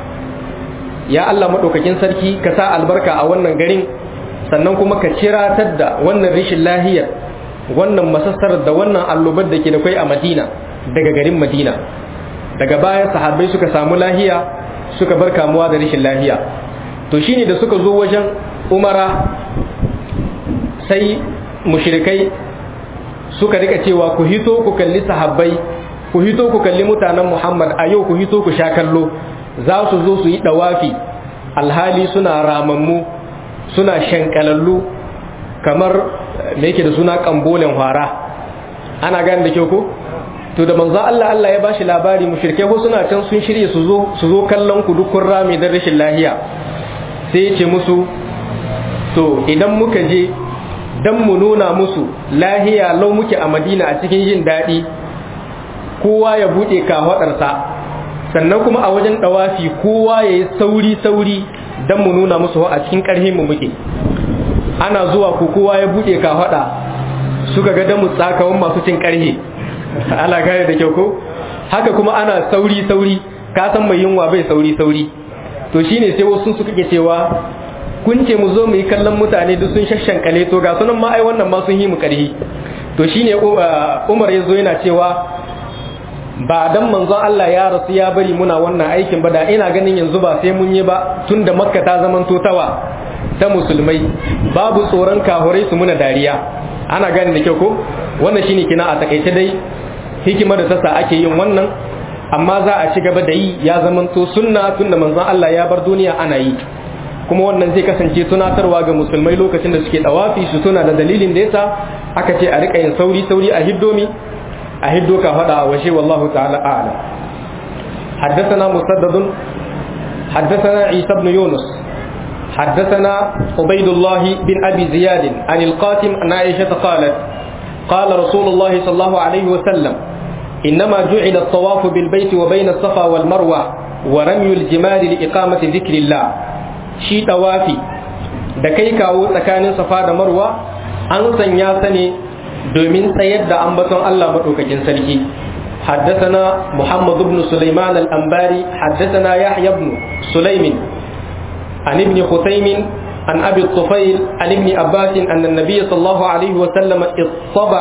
ya Allah maɗaukakin sarki ka sa albarka a wannan garin sannan kuma ka ciratar da wannan rashin lahiyar wannan masassarar da wannan allobar da ke da kwai a madina daga garin madina daga baya sahabbai suka samu lahiya suka bar kamuwa da rashin lahiya to shine da suka zo wajen umara sai mushrikai suka rika cewa ku hito ku kalli sahabbai ku hito ku kalli mutanen muhammad a yau ku hito ku sha kallo za su zo su yi dawafi alhali suna ramammu suna shankalallu kamar me yake da suna kambolen hwara ana gane da kyau ko to da manzo Allah Allah ya bashi labari mushrike ko suna can sun shirye su zo su zo kallon ku dukkan rami da rashin lahiya sai ya ce musu to idan muka je dan mu nuna musu lahiya lau muke a Madina a cikin jin daɗi kowa ya buɗe kafaɗarsa sannan kuma a wajen ɗawafi kowa ya yi sauri sauri dan mu nuna musu a cikin ƙarhin mu muke ana zuwa ku kowa ya buɗe kafaɗa suka ga damu tsakawan masu cin ƙarhe ana gane da kyau ko haka kuma ana sauri sauri ka san mai yunwa bai sauri sauri to shine sai wasu suka ke cewa kun ce mu zo mu yi kallon mutane duk sun shashankale to ga sunan ma ai wannan ma sun yi mu karhi to shine Umar ya zo yana cewa ba dan manzon Allah ya rasu ya bari muna wannan aikin ba da ina ganin yanzu ba sai mun yi ba tunda Makka ta zaman totawa ta musulmai babu tsoron kahurai su muna dariya ana gane da kyau ko wannan shine kina a takaice dai hikimar da ta sa ake yin wannan amma za a ci gaba da yi ya zamanto sunna tunda manzon Allah ya bar duniya ana yi kuma wannan zai kasance tunatarwa ga musulmai lokacin da suke dawafi su tuna da dalilin da yasa aka ce a rika yin sauri sauri a hiddomi a hiddo ka faɗa a washe wallahu ta'ala a'lam حدثنا مسدد حدثنا عيسى بن يونس حدثنا عبيد الله بن أبي زياد عن القاسم عن عائشة قالت قال رسول الله صلى الله عليه وسلم إنما جعل الطواف بالبيت وبين الصفا والمروة ورمي الجمال لإقامة ذكر الله شي طوافي da kai kawo tsakanin safa da marwa an sanya sa ne domin tsayar da ambaton Allah maɗaukakin sarki حدثنا محمد بن سليمان الأنباري حدثنا يحيى بن سليم عن ابن خثيم عن أبي الطفيل عن ابن عباس أن النبي صلى الله عليه وسلم اطبع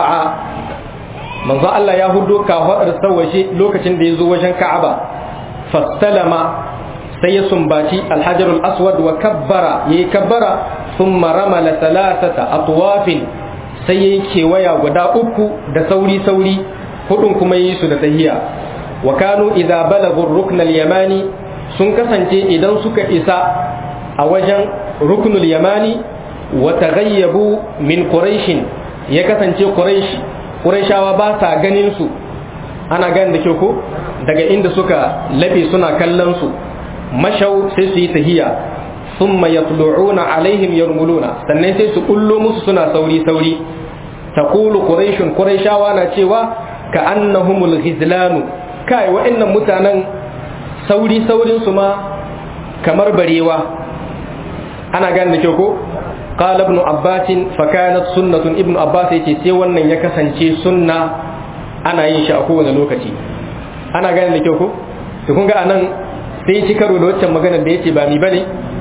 من ذا الله يهدو كهر سوشي لوكة ديزو وجن كعبة فاستلم سيسم باتي الحجر الأسود وكبر يكبر ثم رمل ثلاثة أطواف سيكي ويا ودا أكو دا سوري سوري hudun kuma yi su da tahiya wa kanu idza balagu rukn al-yamani sun kasance idan suka isa a wajen ruknul yamani wa taghayyabu min quraish ya kasance quraish quraishawa ba sa ganin su ana ganin da ke ko daga inda suka labe suna kallon su mashau sai su yi tahiya thumma yatlu'una alaihim yarmuluna sannan sai su kullo musu suna sauri sauri taqulu quraish quraishawa na cewa ka annahumul ghizlanu kai wa'annan mutanen sauri saurin su ma kamar barewa ana gane da kyau ko qala ibn abbas fa kanat sunnatun ibn abbas yace sai wannan ya kasance sunna ana yin shi a kowane lokaci ana gane da kyau ko to kun ga anan sai ci karo da waccan magana da yace ba mi bane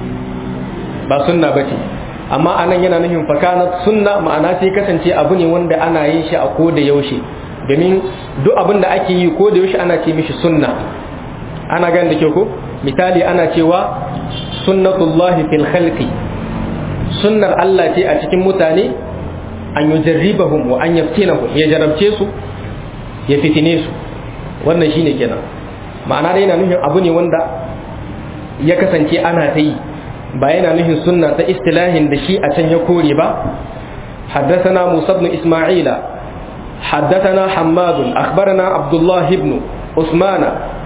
ba sunna bace amma anan yana nufin fa kanat sunna ma'ana sai kasance abu ne wanda ana yin shi a koda yaushe domin duk abin da ake yi ko da yaushe ana ce mishi sunna ana gani da kyau ko misali ana cewa sunnatullahi fil khalqi sunnar Allah ce a cikin mutane an yujarribahum wa an yaftinahum ya jarabce su ya fitine su wannan shine kenan ma'ana dai yana nufin abu ne wanda ya kasance ana ta yi ba yana nufin sunna ta istilahin da shi a can ya kore ba حدثنا موسى بن إسماعيل حدثنا حماد أخبرنا عبد الله بن عثمان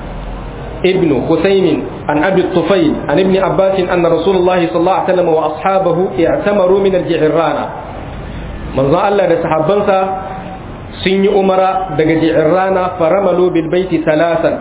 ابن خثيم عن أبي الطفيل عن ابن عباس أن رسول الله صلى الله عليه وسلم وأصحابه اعتمروا من الجعرانة من ظن الله لسحبنسا سن أمرا دق جعرانة فرملوا بالبيت ثلاثا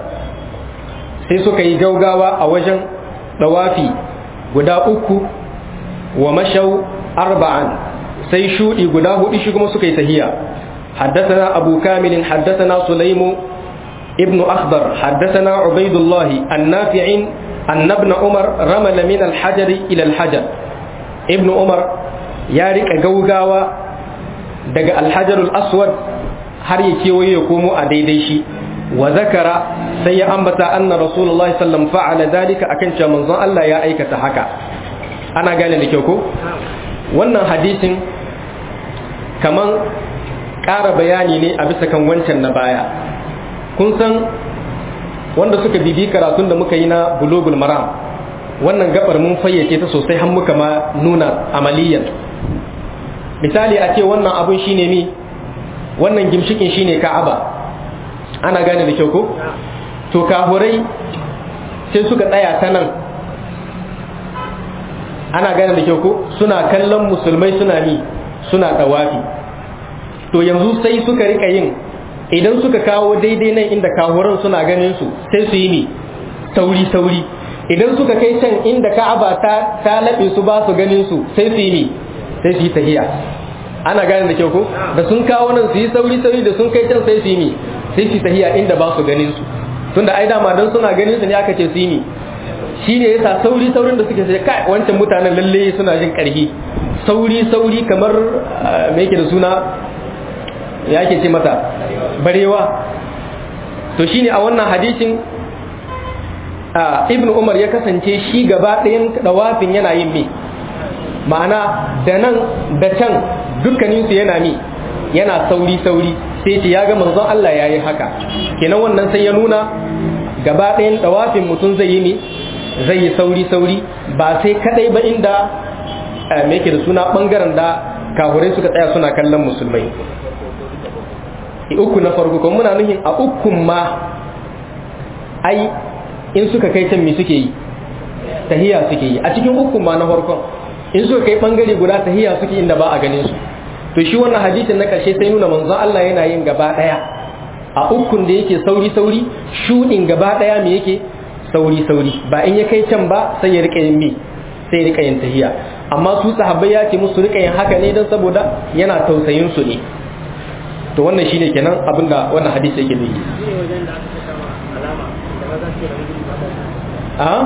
سيسوك يجوغاوا أوجن دوافي guda uku wa mashau arba'an sai shudi guda hudu shi kuma suka yi tahiya حدثنا أبو كامل حدثنا سليم ابن أخضر حدثنا عبيد الله النافع أن ابن عمر رمل من الحجر إلى الحجر ابن عمر يارك جوجاوا دق الحجر الأسود har ya kewaye ya komo a daidai shi wa zakara sai ya ambata anna rasulullahi sallam fa'ala dalika akan cewa manzon Allah ya aikata haka ana gane da kyau ko wannan hadisin kaman ƙara bayani ne a bisa kan wancan na baya kun san wanda suka bibi karatun da muka yi na bulogul maram wannan gabar mun fayyace ta sosai har muka ma nuna amaliyan misali a ce wannan abun shine ni wannan gimshikin shine ka'aba ana gane da kyau ko to kahurai sai suka tsaya ta nan ana gane da kyau ko suna kallon musulmai suna ni suna tawafi to yanzu sai suka rika yin idan suka kawo daidai nan inda kahuran suna ganin su sai su yi ni sauri sauri idan suka kai can inda ka'aba ta ta labe su ba su ganin su sai su yi ni sai su yi tahiya ana gane da kyau ko da sun kawo nan su yi sauri sauri da sun kai can sai su yi ni sai su tahiya inda ba su ganin su tunda ai dama dan suna ganin su ne aka ce su yi ni shine yasa sauri saurin da suke sai kai wancan mutanen lalle suna jin karhi sauri sauri kamar me yake da suna ya ke ce mata barewa to shine a wannan hadisin ibnu umar ya kasance shi gaba ɗayan dawafin yana yin me ma'ana da nan da can dukkaninsu yana mi yana sauri sauri sai ce ya ga manzon Allah ya yi haka kenan wannan sai ya nuna gaba ɗayan dawafin mutum zai yi ne zai yi sauri sauri ba sai kadai ba inda me yake da suna bangaren da kahurai suka tsaya suna kallon musulmai uku na farko kuma muna nuhin a ukun ma ai in suka kai can me suke yi tahiya suke yi a cikin ukun ma na farkon in suka kai bangare guda tahiya suke inda ba a ganin su to shi wannan hadisin na karshe sai nuna manzon Allah yana yin gaba daya a ukun da yake sauri sauri shudin gaba daya me yake sauri sauri ba in ya kai can ba sai ya rika yin mi sai ya rika yin tahiya amma su sahabbai ya ce musu rika yin haka ne don saboda yana tausayin su ne to wannan shine kenan abinda wannan hadisi yake nufi a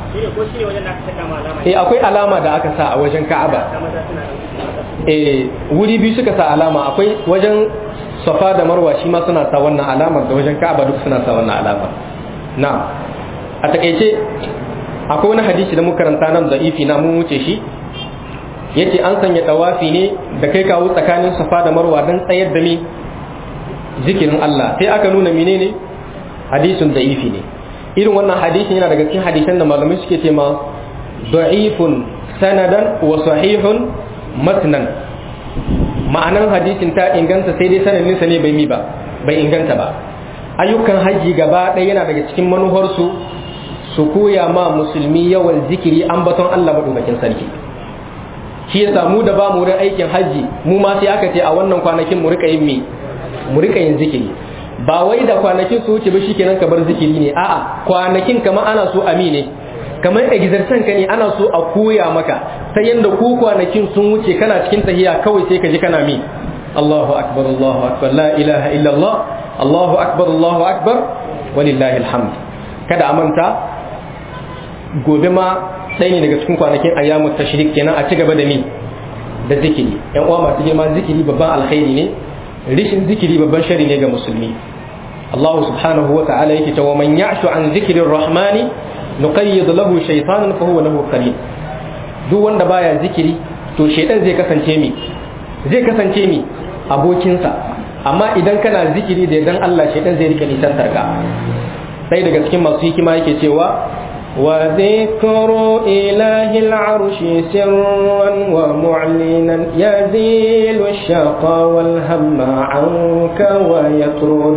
eh akwai alama da aka sa a wajen Ka'aba eh wuri biyu suka sa alama akwai wajen Safa da Marwa shi ma suna sa wannan alamar da wajen Ka'aba duk suna sa wannan alama na'am a takeice akwai wani hadisi da muka karanta nan da ifi na mun wuce shi yace an sanya tawafi ne da kai kawo tsakanin Safa da Marwa dan tsayar da ni zikirin Allah sai aka nuna menene hadisin da ifi ne irin wannan hadisin yana daga cikin hadisan da malamai suke ce ma da'ifun sanadan wa sahihun matnan ma'anan hadisin ta inganta sai dai sanadin sa ne bai mi ba bai inganta ba ayyukan haji gaba ɗaya yana daga cikin manufarsu su koya ma musulmi yawan zikiri ambaton Allah madaukakin sarki shi yasa mu da ba mu wurin aikin haji mu ma sai aka ce a wannan kwanakin mu rika yin mi mu rika yin zikiri ba wai da kwanakin su wuce ba shikenan ka bar zikiri ne a'a kwanakin kamar ana so ami ne kamar exercise ka ne ana so a koya maka sai yanda ku kwanakin sun wuce kana cikin tahiya kawai sai ka ji kana mi Allahu akbar Allahu akbar la ilaha illa Allah Allahu akbar Allahu akbar walillahi alhamd kada amanta gobe ma sai ne daga cikin kwanakin ayyamut tashrik kenan a ci gaba da mi da zikiri yan uwa masu girma zikiri babban alkhairi ne rishin zikiri babban shari ne ga musulmi Allah subhanahu wa ta'ala yake cewa man ya'shu an zikrir rahmani nuqayyid lahu shaytanan fa huwa lahu qarin duk wanda baya zikiri to shaytan zai kasance mi zai kasance mi abokinsa amma idan kana zikiri da dan Allah shaytan zai rika nisantar ka sai daga cikin masu hikima yake cewa وذكر إله العرش سرا ومعلنا يزيل الشقى والهم عنك ويطرد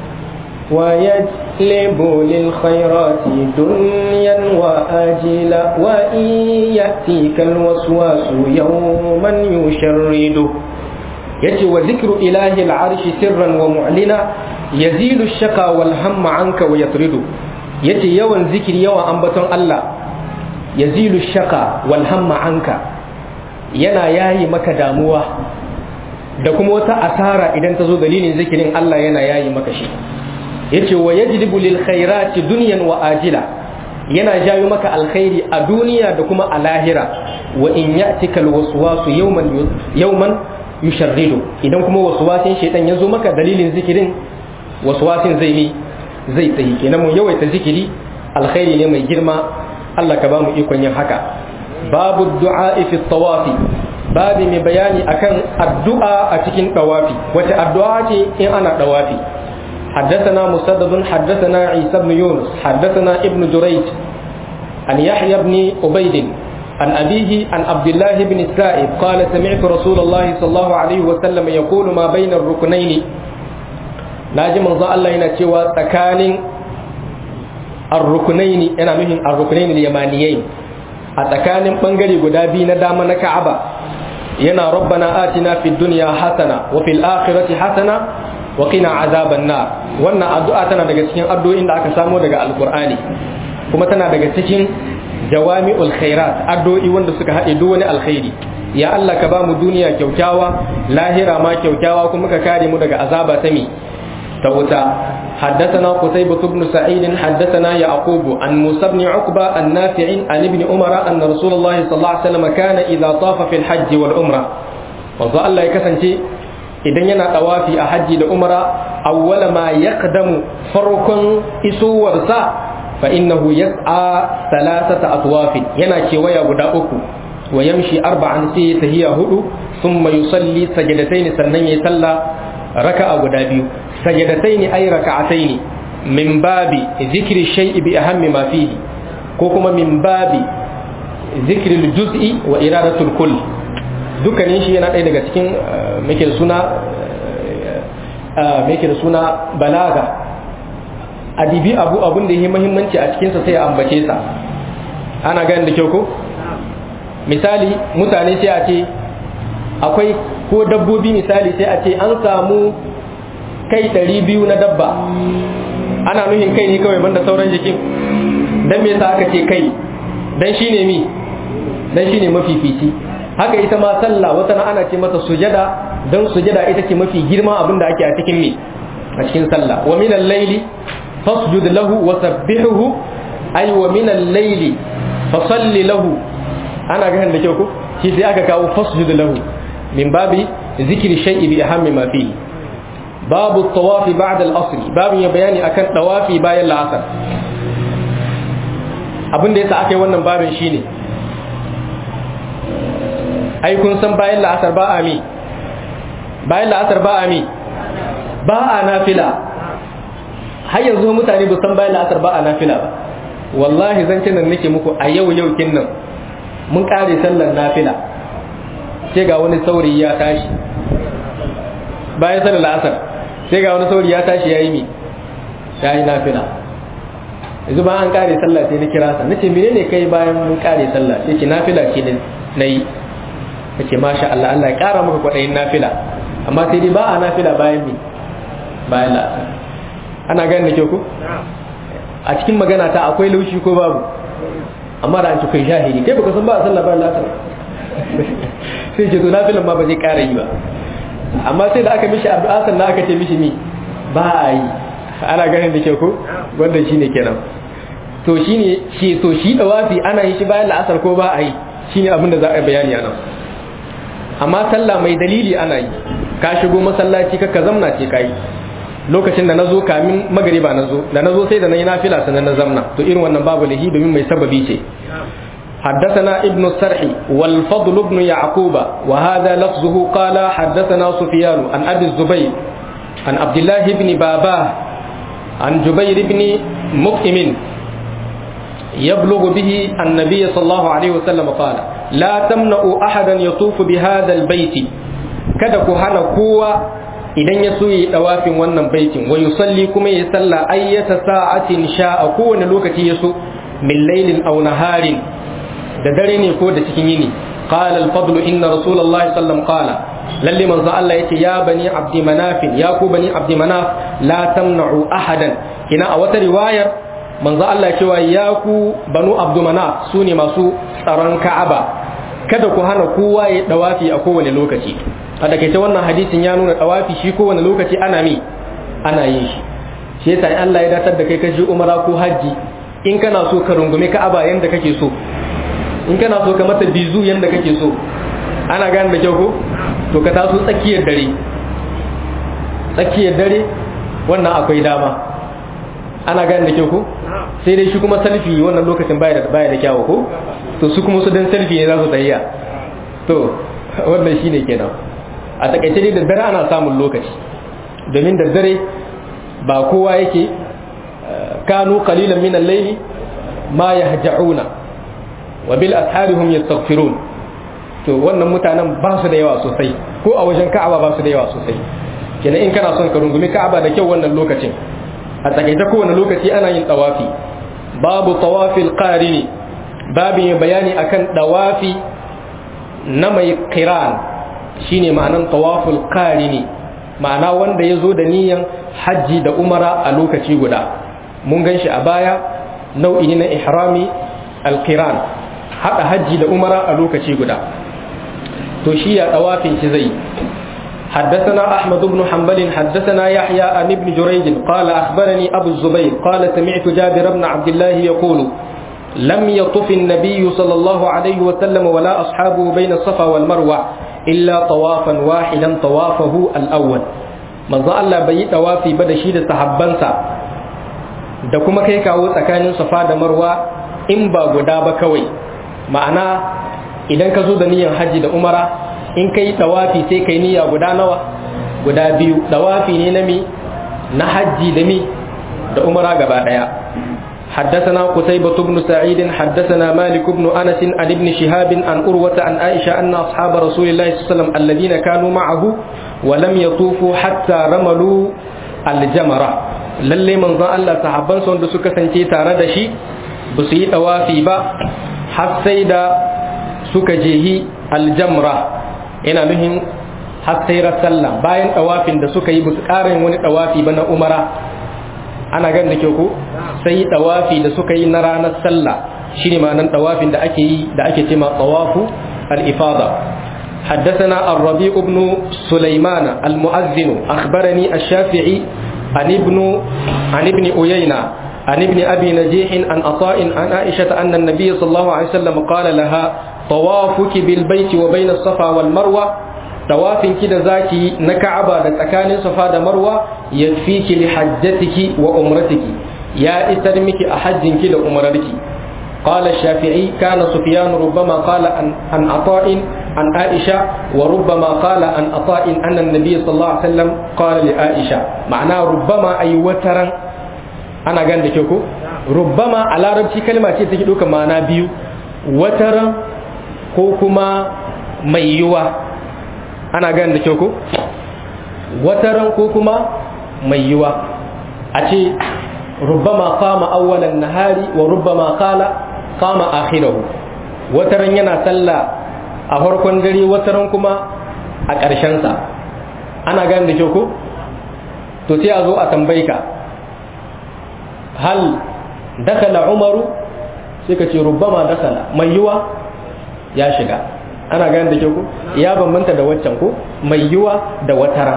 ويجلب للخيرات دنيا وآجلا وإن يأتيك الوسواس يوما يشرد يتي وذكر إله العرش سرا ومعلنا يزيل الشقى والهم عنك ويطرد yace yawan zikiri yawan ambaton Allah yazilu shaka wal hamma anka yana yayi maka damuwa da kuma wata asara idan ta zo dalilin zikirin Allah yana yayi maka shi yace wa yajlibu lil khairati dunyan wa ajila yana jayo maka alkhairi a duniya da kuma a lahira wa in ya'tika al waswasu yawman yawman yusharridu idan kuma waswasin shaytan ya zo maka dalilin zikirin waswasin zai ni zai tsayi kenan mu yawaita zikiri alkhairi ne mai girma Allah ka ba mu ikon yin haka babu du'a fi tawafi babu mai bayani akan addu'a a cikin tawafi wace addu'a ce in ana tawafi حدثنا مسدد حدثنا عيسى بن يونس حدثنا ابن جريج عن يحيى بن عبيد عن أبيه عن عبد الله بن السائب قال سمعت رسول الله صلى الله عليه وسلم يقول ما بين الركنين na ji manzo Allah yana cewa tsakanin arrukunaini yana nufin arrukunaini yamaniyai a tsakanin bangare guda biyu na dama na Ka'aba yana rabbana atina fid dunya hasana wa fil akhirati hasana wa qina azaban nar wannan addu'a tana daga cikin addu'o'in da aka samo daga alqur'ani kuma tana daga cikin jawami'ul khairat addu'o'i wanda suka haɗe duk wani alkhairi ya Allah ka ba mu duniya kyaukyawa lahira ma kyaukyawa kuma ka kare mu daga azaba ta mi توتا حدثنا قتيبة بن سعيد حدثنا يعقوب عن موسى بن عقبة النافع عن ابن عمر أن رسول الله صلى الله عليه وسلم كان إذا طاف في الحج والعمرة وظل الله يكسنتي idan yana tawafi a hajji da umra awwala ma yaqdamu farkon isuwarsa fa innahu yas'a thalathata atwafin yana kewaya guda uku wa yamshi arba'an sai tahiya hudu thumma yusalli sajadatayn sannan yayi sallah raka'a guda biyu sajadataini ay raka'ataini min babi zikri shay'i bi ahammi ma fihi ko kuma min babi zikri juz'i wa iradatul kull dukkanin shi yana ɗaya daga cikin muke da suna muke da suna balaga adibi abu abun da yake muhimmanci a cikinsa sai a ambace sa ana ganin da kyau ko misali mutane sai a ce akwai ko dabbobi misali sai a ce an samu kai ɗari biyu na dabba ana nuhin kai ne kawai banda sauran jikin dan me yasa aka ce kai dan shine mi dan shine mafifici haka ita ma sallah wata na ana ce mata sujada dan sujada ita ce mafi girma abin da ake a cikin mi a cikin sallah wa min al-layli fasjud lahu wa sabbihuhu ay wa min al-layli fasalli lahu ana ganin da kyau ko shi sai aka kawo fasjud lahu min babi zikri shay'i bi ahammi ma fihi babu tawafi ba'da al-asr babu ya bayani akan tawafi bayan la'asar abin da yasa aka yi wannan babin shine ai kun san bayan la'asar ba a mi bayan la'asar ba a mi ba a nafila har yanzu mutane ba san bayan la'asar ba a nafila ba wallahi zan nan nake muku a yau yau kin nan mun kare sallar nafila sai ga wani saurayi ya tashi bayan sallar la'asar sai ga wani saurayi ya tashi yayi mi yayi nafila yanzu ba an kare sallah sai na kira sa nace menene kai bayan mun kare sallah sai ce nafila ce na yi kace masha Allah Allah ya kara maka kwadayin nafila amma sai dai ba a nafila bayan mi bayan la'asar ana ganin da kyau ko a cikin magana ta akwai laushi ko babu amma da an ci kai shahidi kai baka san ba a sallah bayan la'asar sai ce to nafilan ma ba zai kara yi ba amma sai da aka mishi addu'a sannan aka ce mishi mi ba a yi ana ganin da kyau ko wanda shine kenan to shine shi to shi dawafi ana yi shi bayan la'asar ko ba a yi shine abin da za a bayani a nan amma sallah mai dalili ana yi ka shigo masallaci ka zamna ce kai lokacin da nazo kamin magariba nazo da nazo sai da nayi nafila sanan na zamna to irin wannan babu lahi domin mai sababi ce حدثنا ابن السرح والفضل بن يعقوب وهذا لفظه قال حدثنا سفيان عن ابي الزبير عن عبد الله بن باباه عن جبير بن مطعم يبلغ به النبي صلى الله عليه وسلم قال لا تمنعوا أحدا يطوف بهذا البيت kada ku hana kowa idan ya so yi dawafin wannan baitin wa yusalli kuma ya salla ayyata sa'atin sha'a kowane lokaci ya so min lailin aw naharin da dare ne ko da cikin yini qala al-fadl inna rasulullahi sallam qala lalle manzo Allah yace ya bani abdi manaf ya ku bani abdi manaf la tamna'u ahadan kina a wata riwayar manzo Allah cewa ya ku banu abdumana su ne masu tsaron ka'aba kada ku hana kowa ya dawafi a kowane lokaci a takaice wannan hadisin ya nuna dawafi shi kowane lokaci ana mi ana yin shi shi yasa in Allah ya datar da kai ka je umara ko haji in kana so ka rungume ka'aba yanda kake so in kana so ka mata bizu yanda kake so ana gane da kyau ko to ka taso tsakiyar dare tsakiyar dare wannan akwai dama ana gane da kyau ko sai dai shi kuma selfie wannan lokacin baya da baya da kyawu ko to su kuma su dan selfie ne za su tsayya to wannan shine kenan a takaice dai da dare ana samun lokaci domin da dare ba kowa yake kanu qalilan min al-layli ma yahja'una wa bil ashari hum yastaghfirun to wannan mutanen ba su da yawa sosai ko a wajen ka'aba ba su da yawa sosai kenan in kana son ka rungumi ka'aba da kyau wannan lokacin a takaice kowane lokaci ana yin tawafi babu tawafil qarini babin bayani akan dawafi na mai qiran shine ma'anan tawaful qarini ma'ana wanda ya zo da niyan hajji da umara a lokaci guda mun gan shi a baya nau'i na ihrami alqiran haɗa hajji da umara a lokaci guda to shi ya tawafin shi zai حدثنا أحمد بن حنبل حدثنا يحيى عن ابن جريج قال أخبرني أبو الزبير قال سمعت جابر بن عبد الله يقول لم يطف النبي صلى الله عليه وسلم ولا أصحابه بين الصفا والمروة إلا طوافا واحدا طوافه الأول من ظل الله بي طوافي بدا شيد صحبانسا da kuma kai kawo tsakanin safa da marwa in ba guda ba kawai ma'ana idan ka zo da niyyar hajji da umara in kai tawafi sai kai niyya guda nawa guda biyu tawafi ne na mi na hajji da mi da umara gaba daya حدثنا قتيبة بن سعيد حدثنا مالك بن أنس عن ابن شهاب عن أروة عن عائشة أن أصحاب رسول الله صلى الله عليه وسلم الذين كانوا معه ولم يطوفوا حتى رملوا الجمرة lalle manzon Allah sahabban sun da suka kasance tare da shi ba su yi tawafi ba har sai da suka jehi aljamra ina nuhin har sai sallah bayan tawafin da suka yi ba su ƙara wani tawafi ba na umara ana gan da ke ku sai tawafi da suka yi na ranar sallah shine ma'anar tawafin da ake yi da ake cema tawafu al-ifada حدثنا الربيع بن سليمان المؤذن أخبرني الشافعي عن ابن عن ابن أيينة عن ابن أبي نجيح عن عطاء عن عائشة أن النبي صلى الله عليه وسلم قال لها طوافك بالبيت وبين الصفا والمروة tawafin ki da zaki na Ka'aba da tsakanin Safa da Marwa yakfiki li hajjatiki wa umratiki ya isar miki a hajjin ki da umrarki قال الشافعي كان سفيان ربما قال عن عن عطاء عن عائشة وربما قال عن عطاء أن النبي صلى الله عليه وسلم قال لعائشة معناه ربما أي وترا أنا قال لك ربما على ربتي كلمة تجد معنى بيو وترا كوكما ميوا ana gane da kyau ko wataran ko kuma mai yiwa a ce rubbama qama awwalan nahari wa rubbama qala qama akhirahu wataran yana sallah a farkon dare wataran kuma a ƙarshen sa ana gane da kyau ko to sai a zo a tambayi ka hal dakala umaru sai ka ce rubbama dakala mai yiwa ya shiga ana gane da kyau ko ya bambanta da waccan ko mai yiwa da watara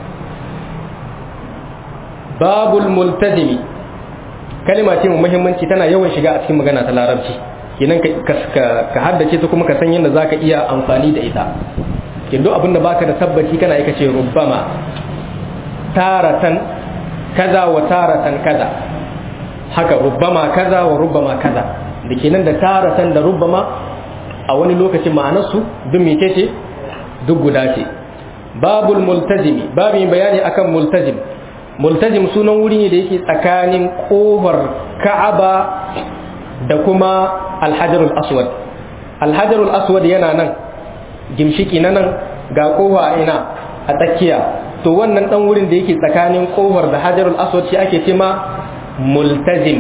babul multazimi kalima ce mu muhimmanci tana yawan shiga a cikin magana ta larabci kenan ka haddace ta kuma ka san yadda zaka iya amfani da ita kin duk abinda baka da tabbaci kana aika ce rubbama taratan kaza wa taratan kaza haka rubbama kaza wa rubbama kaza da kenan da taratan da rubbama a wani lokacin ma'anarsu duk mece ce duk guda ce babul multazimi babu bayani akan multazim multazim sunan wuri ne da yake tsakanin kofar ka'aba da kuma alhajarul aswad alhajarul aswad yana nan gimshiki na nan ga kofa ina a tsakiya to wannan dan wurin da yake tsakanin kofar da hajarul aswad shi ake cema multazim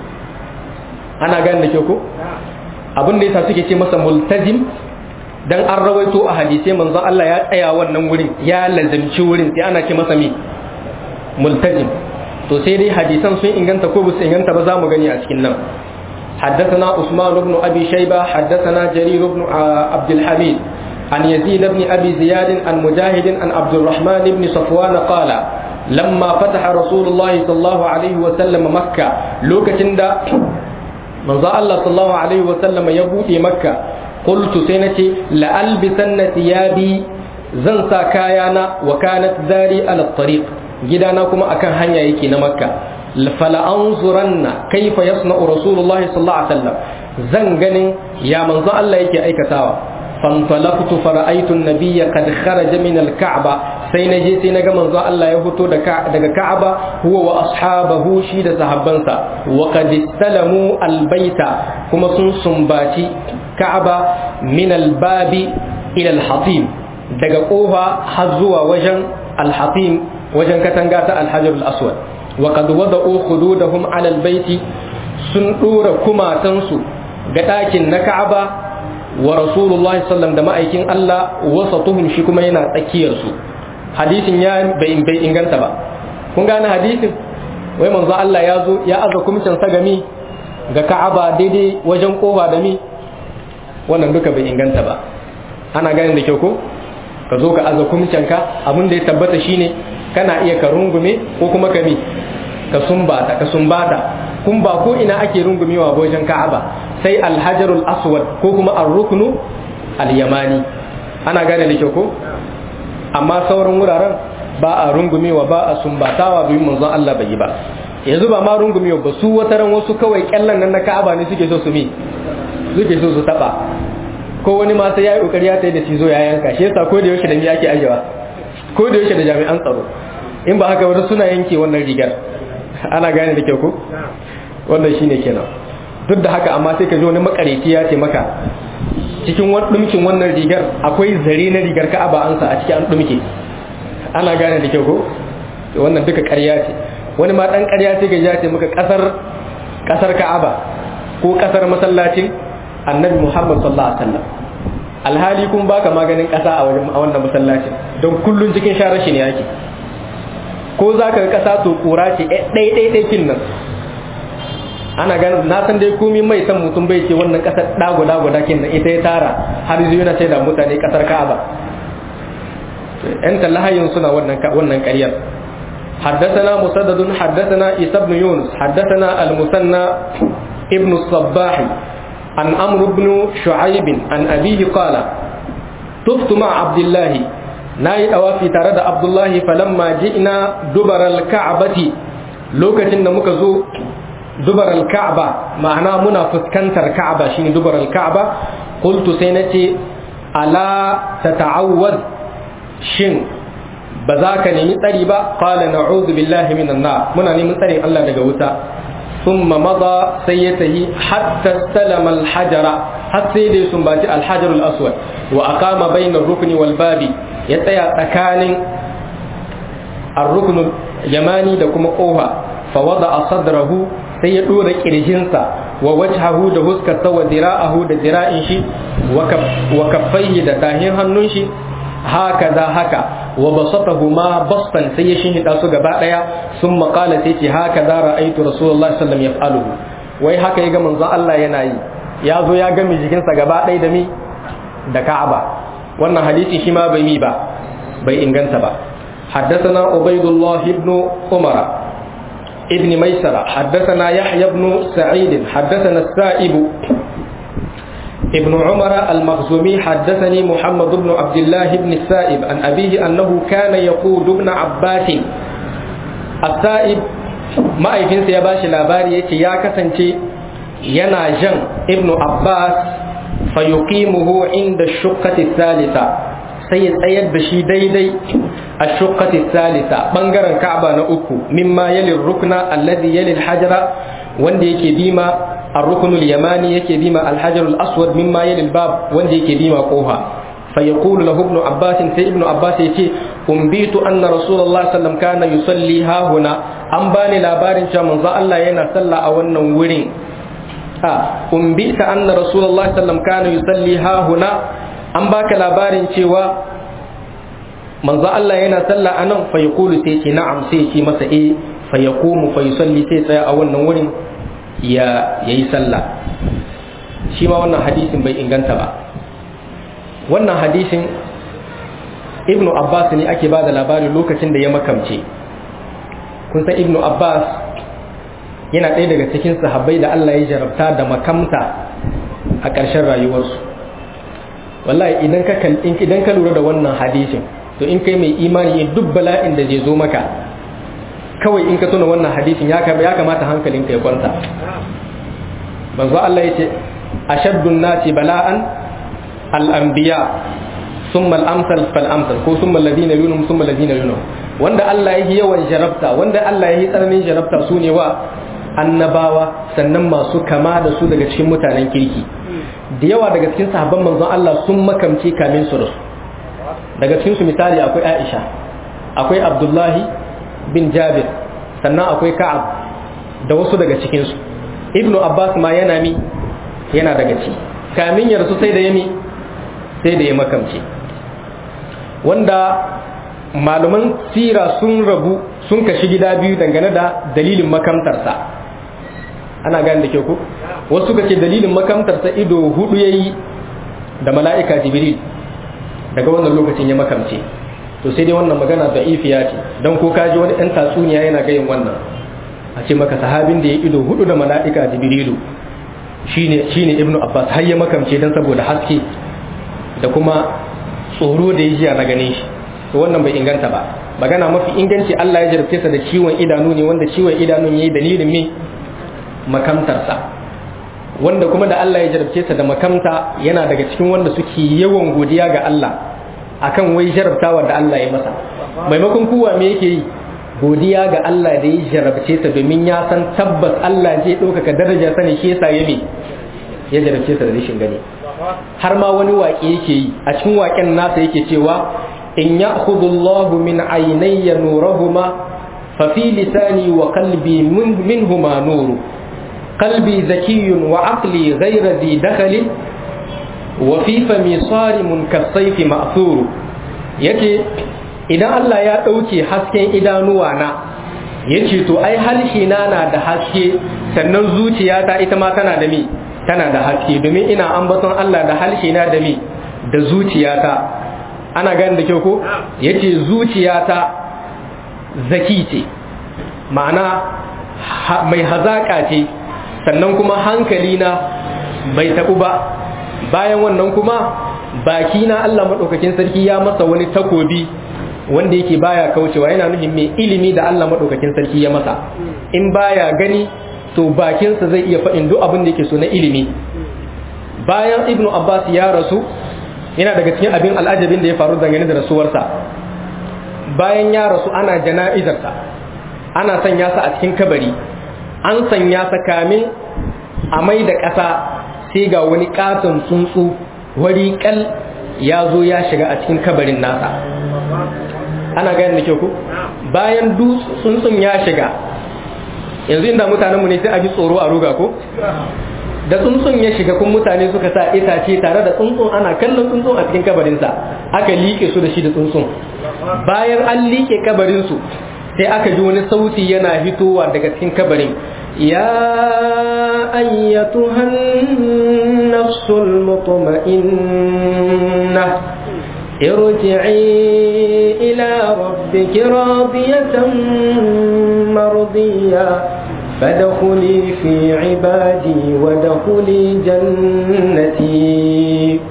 ana gane da ke ko abin da yasa suke ce masa multazim dan an rawaito a hadisai manzon Allah ya tsaya wannan wurin ya lazimci wurin sai ana ce masa me multazim to sai dai hadisan sun inganta ko ba su inganta ba za mu gani a cikin nan حدثنا عثمان بن أبي شيبة حدثنا جرير بن عبد الحميد عن يزيد بن أبي زياد عن مجاهد عن عبد الرحمن بن صفوان قال لما فتح رسول الله صلى الله عليه وسلم مكة لوكتن manzo Allah sallallahu alaihi wa sallam ya bude makka qultu sai nace la albisanna thiyabi zan sa kayana wa kanat dari ala tariq gidana kuma akan hanya yake na makka fala anzuranna kaifa yasna'u rasulullahi sallallahu alaihi wasallam zan ganin ya manzo Allah yake aikatawa fantalaqtu fara'aytu an-nabiyya qad kharaja min al-ka'ba sai na je sai na ga manzo Allah ya fito daga Ka'aba huwa wa ashabahu shi da sahabbansa wa qad istalamu albayta kuma sun sumbaci Ka'aba min albabi ila alhatim daga kofa har zuwa wajen alhatim wajen katanga ta alhajar al-aswad wa qad wada'u khududahum ala albayti sun dora kumatansu ga ɗakin na Ka'aba wa Rasulullahi sallam da ma'aikin Allah wasatuhum shi kuma yana tsakiyarsu hadisin ya bai inganta ba kun gane hadisin wai manzo Allah ya zo ya aza kumcin sagami ga Ka'aba daidai wajen kofa da mi wannan duka bai inganta ba ana gane da kyau ko ka zo ka aza kumcin ka abin da ya tabbata shine kana iya ka rungume ko kuma ka mi ka sumbata ka sumbata kun ba ko ina ake rungumewa wajen Ka'aba sai alhajarul aswad ko kuma ar-ruknu al-yamani ana gane da kyau ko amma sauran wuraren ba a rungumewa ba a sumbatawa domin manzon Allah bai yi ba yanzu ba ma rungumewa ba su wata ran wasu kawai kyallan nan na Ka'aba ne suke so su mi suke so su taba ko wani ma sai yayi kokari ya tayi da cizo ya yanka shi yasa ko da yaushe da mi ake ajewa ko da yaushe da jami'an tsaro in ba haka wani suna yanke wannan rigar ana gane da kyau ko wannan shine kenan duk da haka amma sai ka ji wani makareci ya ce maka cikin dumkin wannan rigar akwai zare na rigar ka'aba an sa a cikin an dumke ana gane da kyau ko wannan duka ƙarya ce wani ma dan ƙarya ce ga ya ce maka kasar kasar ka'aba ko kasar masallacin annabi muhammad sallallahu alaihi wasallam alhali kun baka maganin kasa a wajen a wannan masallacin don kullun cikin sharar shi ne yake ko zaka ga kasa to kura ce ɗai ɗai ɗai kin nan ana ganin na san dai komai mai san mutum bai ce wannan kasar dago dago dakin nan ita ya tara har zuwa yana sai da mutane kasar Ka'aba yan tallahayin suna wannan wannan ƙaryar حدثنا مسدد حدثنا عيسى بن يونس حدثنا المثنى ابن الصباح عن عمرو بن شعيب عن أبيه قال طفت مع عبد الله ناي أوافي ترد عبد الله فلما جئنا دبر الكعبة لوكتن مكزو دبر الكعبة معناه منا فسكنتر كعبة شيني دبر الكعبة قلت سينتي ألا تتعوذ شن بذاك نمي تريبا قال نعوذ بالله من النار منا نمي تري الله دقوتا ثم مضى سيته حتى استلم الحجر حتى يدي سنباتي الحجر الأسود وأقام بين الركن والباب يتيا تكان الركن اليماني دكما قوها فوضع صدره sai ya ɗora ƙirjinsa wa wajhahu da huskarsa wa dira'ahu da dira'in shi wa kaffaihi da tahin hannun shi haka za haka wa basatahu ma bastan sai ya shinhida su gaba ɗaya sun maƙala sai ce haka za ra'aitu rasulullahi sallam ya fa'aluhu wai haka ya ga manzo Allah yana yi ya zo ya gami jikinsa gaba ɗaya da mi da Ka'aba wannan hadisi shi ma bai mi ba bai inganta ba حدثنا عبيد الله بن عمر ابن ميسرة حدثنا يحيى بن سعيد حدثنا السائب ابن عمر المخزومي حدثني محمد بن عبد الله بن السائب عن أبيه أنه كان يقود ابن عباس السائب ما أيفين سيباش لاباري يا كسنتي ينا جن ابن عباس فيقيمه عند الشقة الثالثة sai ya tsayar da shi daidai a shukkati salisa bangaren ka'aba na uku mimma yalin rukna alladhi yalil hajara wanda yake bima ar-ruknul yamani yake bima al-hajarul aswad mimma yalil bab wanda yake bima kofa fa yaqulu lahu ibn abbas sai ibn abbas yace umbitu anna rasulullah sallam kana yusalli ha huna an bani labarin cewa manzo Allah yana sallah a wannan wurin ha umbita anna rasulullah sallam kana yusalli ha huna an baka labarin cewa manzo Allah yana sallah anan fa yaqulu sai ce na'am sai ce masa eh fa yaqumu fa yusalli sai tsaya a wannan wurin ya yayi sallah shi ma wannan hadisin bai inganta ba wannan hadisin ibnu abbas ne ake bada labari lokacin da ya makamce kun san ibnu abbas yana ɗaya daga cikin sahabbai da Allah ya jarabta da makamta a ƙarshen rayuwarsu wallahi idan ka idan ka lura da wannan hadisin to in kai mai imani in duk bala'in da zai zo maka kawai in ka tuna wannan hadisin ya ya kamata hankalinka ya kwanta manzo Allah yace ashaddun nasi bala'an al-anbiya thumma al-amsal fal amsal ko thumma alladhina yunhum thumma alladhina yunhum wanda Allah yake yawan jarabta wanda Allah yake tsananin jarabta su ne wa annabawa sannan masu kama da su daga cikin mutanen kirki da yawa daga cikin sahabban manzon Allah sun makamce kamin su rasu daga cikin su misali akwai Aisha akwai Abdullahi bin Jabir sannan akwai Ka'ab da wasu daga cikin su Ibn Abbas ma yana mi yana daga ci kamin ya rasu sai da yami sai da ya makamce wanda malaman sira sun rabu sun kashi gida biyu dangane da dalilin makamtarsa ana gane da ke ku wasu ka ce dalilin makamtarsa ido hudu ya yi da mala'ika jibril daga wannan lokacin ya makamce to sai dai wannan magana da ifiya ce don ko kaji wani ɗan tatsuniya yana gayin wannan a ce maka sahabin da ya ido hudu da mala'ika jibrilu shine shine ibnu abbas har ya makamce don saboda haske da kuma tsoro da ya jiya na ganin shi to wannan bai inganta ba magana mafi inganci Allah ya jarabce sa da ciwon idanu ne wanda ciwon idanun yayi dalilin me makamtarsa wanda kuma da Allah ya jarabce sa da makamta yana daga cikin wanda suke yawan godiya ga Allah akan wai jarabtawa da Allah ya masa maimakon kowa me yake yi godiya ga Allah da ya jarabce ta domin ya san tabbas Allah zai ɗaukaka daraja sani shi yasa ya ya jarabce ta da rashin gani har ma wani waƙe yake yi a cikin waƙen nasa yake cewa in ya'khudhu Allahu min aynayya nurahuma fa fi lisani wa qalbi minhuma nuru qalbi zakiyyun wa aqli ghayra dhi dakhli wa fi fami sarimun kasayfi ma'thuru yace idan Allah ya ɗauke hasken idanuwa na yace to ai halshi na na da haske sannan zuciyata ita ma tana da mi tana da haske domin ina ambaton Allah da halshi na da mi da zuciyata ana gani da kyau ko yace zuciyata zaki ce ma'ana mai hazaka ce sannan kuma hankali na bai tabu ba bayan wannan kuma baki na Allah madaukakin sarki ya masa wani takobi wanda yake baya kaucewa yana nufin mai ilimi da Allah madaukakin sarki ya masa in baya gani to bakinsa zai iya faɗin duk abin da yake so na ilimi bayan ibn abbas ya rasu yana daga cikin abin al'ajabin da ya faru dangane da rasuwarsa bayan ya rasu ana jana'izarsa ana sanya sa a cikin kabari an sanya sa kamin a mai da ƙasa sai ga wani ƙaton tsuntsu wari kal ya zo ya shiga a cikin kabarin nasa ana ganin da kyau ku bayan tsuntsun ya shiga yanzu inda mutanenmu ne sai a ji tsoro a ruga ko da tsuntsun ya shiga kun mutane suka sa itace tare da tsuntsun ana kallon tsuntsun a cikin kabarinsa aka liƙe su da shi da tsuntsun bayan an liƙe kabarinsu sai aka ji wani sauti yana fitowa daga cikin kabarin ya ayyatuhan nafsul mutma'inna ارجعي إلى ربك راضية مرضية فادخلي في عبادي وادخلي جنتي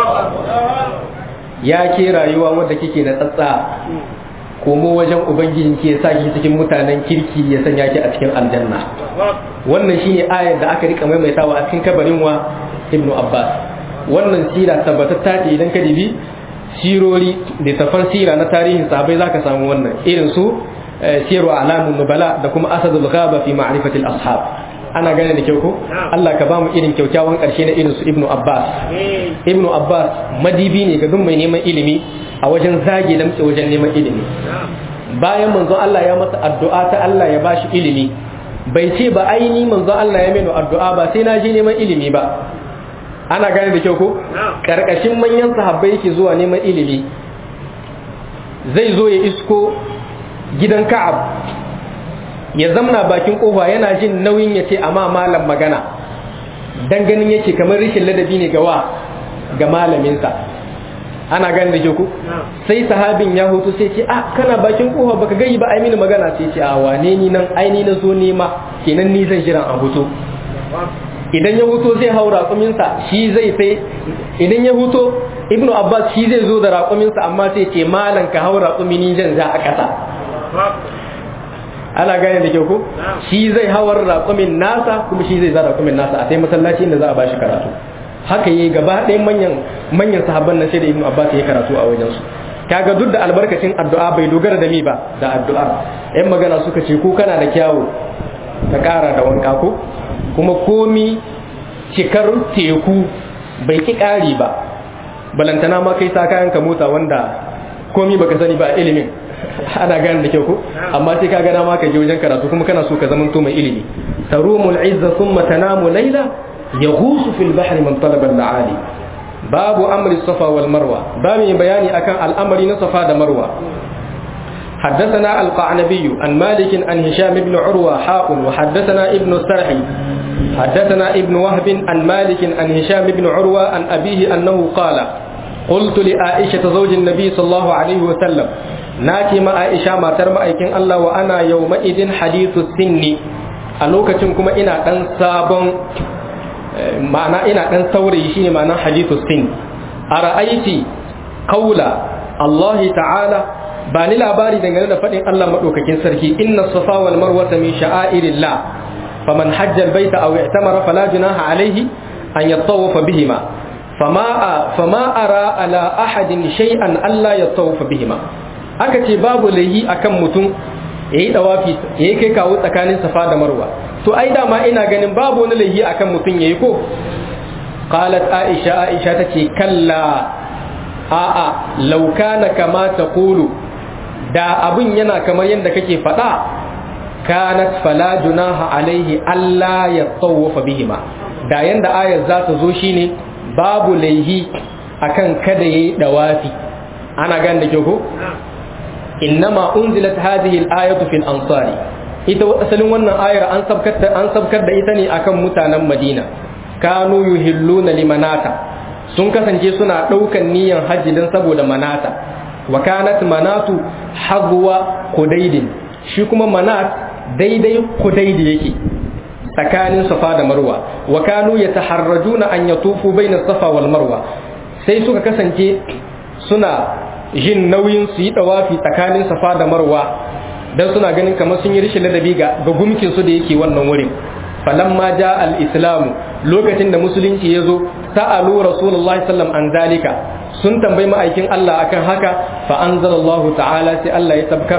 يا كي rayuwa wadda kike da tsatsa komo wajen ubangijin ke sa ki cikin mutanen kirki ya sanya ki a cikin aljanna wannan shine ayar da aka rika maimaitawa a cikin kabarin wa ibnu abbas wannan sira tabbatatta ce idan ka dibi sirori da tafan sira na tarihin sahabbai zaka samu wannan irin su siru alamun nubala da kuma asadul ghaba fi ma'rifatil ashab ana gane da kyau ko Allah ka bamu irin kyaukyawan karshe na irin su ibnu abbas ibnu abbas madibi ne ga duk mai neman ilimi a wajen zage damtse wajen neman ilimi bayan manzo Allah ya masa addu'a ta Allah ya bashi ilimi bai ce ba aini manzo Allah ya meno addu'a ba sai na je neman ilimi ba ana gane da kyau ko karkashin manyan sahabbai yake zuwa neman ilimi zai zo ya isko gidan ka'ab ya zamna bakin kofa yana jin nauyin ya ce amma malam magana dan ganin yake kamar rishin ladabi ne gawa ga malaminsa ana gane da kyau ko sai sahabin ya hutu sai ce ah kana bakin kofa baka gayi ba ai mini magana sai ce a wane ni nan ai ni na zo nema kenan ni zan jiran a hutu idan ya huto zai hau raƙuminsa shi zai sai idan ya huto ibnu abbas shi zai zo da raƙuminsa amma sai ce malan ka hau raƙumi ni zan za a ƙasa ana gane da kyau ko shi zai hawar raƙumin nasa kuma shi zai za raƙumin nasa a sai masallaci inda za a bashi karatu haka yi gaba ɗaya manyan manyan sahabban nan sai da ibnu abbas ya karatu a wajen su kaga duk da albarkacin addu'a bai dogara da mi ba da addu'a yan magana suka ce ko kana da kyawu ka ƙara da wanka ko kuma komi cikar teku bai ki ƙari ba balantana ma kai sa kayan ka mota wanda komi baka sani ba ilimin ana gane da kyau ko amma sai ka gana ma ka je wajen karatu kuma kana so ka zama to mai ilimi tarumul izza thumma tanamu layla yaghusu fil bahri man talaba al-aali babu amri safa wal marwa ba mai bayani akan al'amari na safa da marwa حدثنا القعنبي عن مالك عن هشام بن عروة حاء وحدثنا ابن السرحي حدثنا ابن وهب عن مالك عن هشام بن عروة عن أبيه أنه قال قلت لعائشة زوج النبي صلى الله عليه وسلم ناكي ما عائشة ما ترمى أيكين الله وأنا يومئذ حديث السن ألوكة كما إنا أن سابن معنى إنا أن ثوري شيني معنى حديث السن أرأيت قول الله تعالى ba ni labari dangane da faɗin Allah maɗaukakin sarki inna safa wal marwata min sha'airillah faman hajja albayta aw i'tamara fala junaha alayhi an yattawafa bihima fama fama ara ala ahadin shay'an alla yattawafa bihima aka ce babu lahi akan mutum yayi dawafi yayi kai kawo tsakanin safa da marwa to ai dama ina ganin babu wani laifi akan mutum yayi ko qalat aisha aisha tace kalla a'a law kana kama taqulu da abun yana kamar yadda kake faɗa kanat fala junaha alaihi alla yatawafa bihima da yanda ayar za ta zo shine babu laihi akan kada yayi dawafi ana gan da ke ko innama unzilat hadhihi al-ayatu fil ansari ita asalin wannan ayar an sabkar an sabkar da ita ne akan mutanen Madina kanu yuhilluna limanata sun kasance suna daukan niyyar hajji dan saboda manata wa kanat manatu hazwa kudaidin shi kuma manat daidai kudaidi yake tsakanin safa da marwa wa kanu yataharrajuna an yatufu baina safa wal marwa sai suka kasance suna jin nauyin su yi dawafi tsakanin safa da marwa dan suna ganin kamar sun yi rishin ladabi ga ga gumkin su da yake wannan wurin falamma ja al islam lokacin da musulunci ya zo sa'alu rasulullahi sallam an zalika sun tambayi ma'aikin Allah akan haka fa anzalallahu ta'ala sai Allah ya tabkar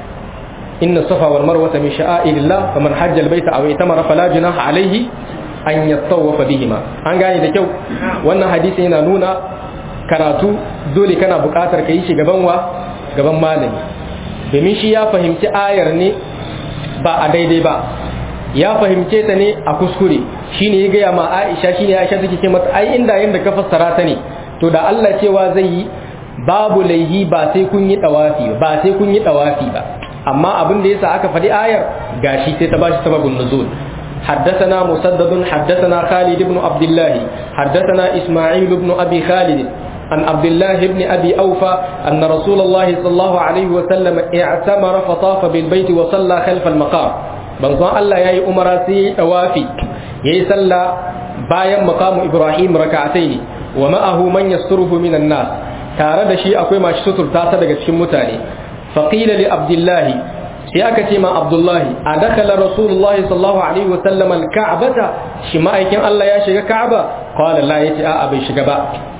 inna safa wal marwa min sha'airillah faman hajja al baita aw itamara fala junaha alayhi an yattawafa bihima an gane da kyau wannan hadisi yana nuna karatu dole kana buƙatar ka yi shi gaban wa gaban malami domin shi ya fahimci ayar ne ba a daidai ba ya fahimce ta ne a kuskure shine ya gaya ma Aisha shine Aisha take ce mata ai inda yanda ka fassara ta ne to da Allah cewa zai yi babu laihi ba sai kun yi dawafi ba sai kun yi dawafi ba amma abin da yasa aka faɗi ayar gashi sai ta bashi sababin nuzul حدثنا مسدد حدثنا خالد بن عبد الله حدثنا إسماعيل بن أبي خالد عن عبد الله بن أبي أوفى أن رسول الله صلى الله عليه وسلم اعتمر فطاف بالبيت وصلى خلف المقام بنظام الله يا أمر سي أوافي يا صلى بايا مقام إبراهيم ركعتين ومعه من يستره من الناس tare da shi akwai masu suturta ta daga cikin mutane faqila li abdullahi sai aka ce ma abdullahi a dakala rasulullahi sallallahu alaihi wasallam alka'bata shi ma'aikin Allah ya shiga ka'aba qala la yace a'a bai shiga ba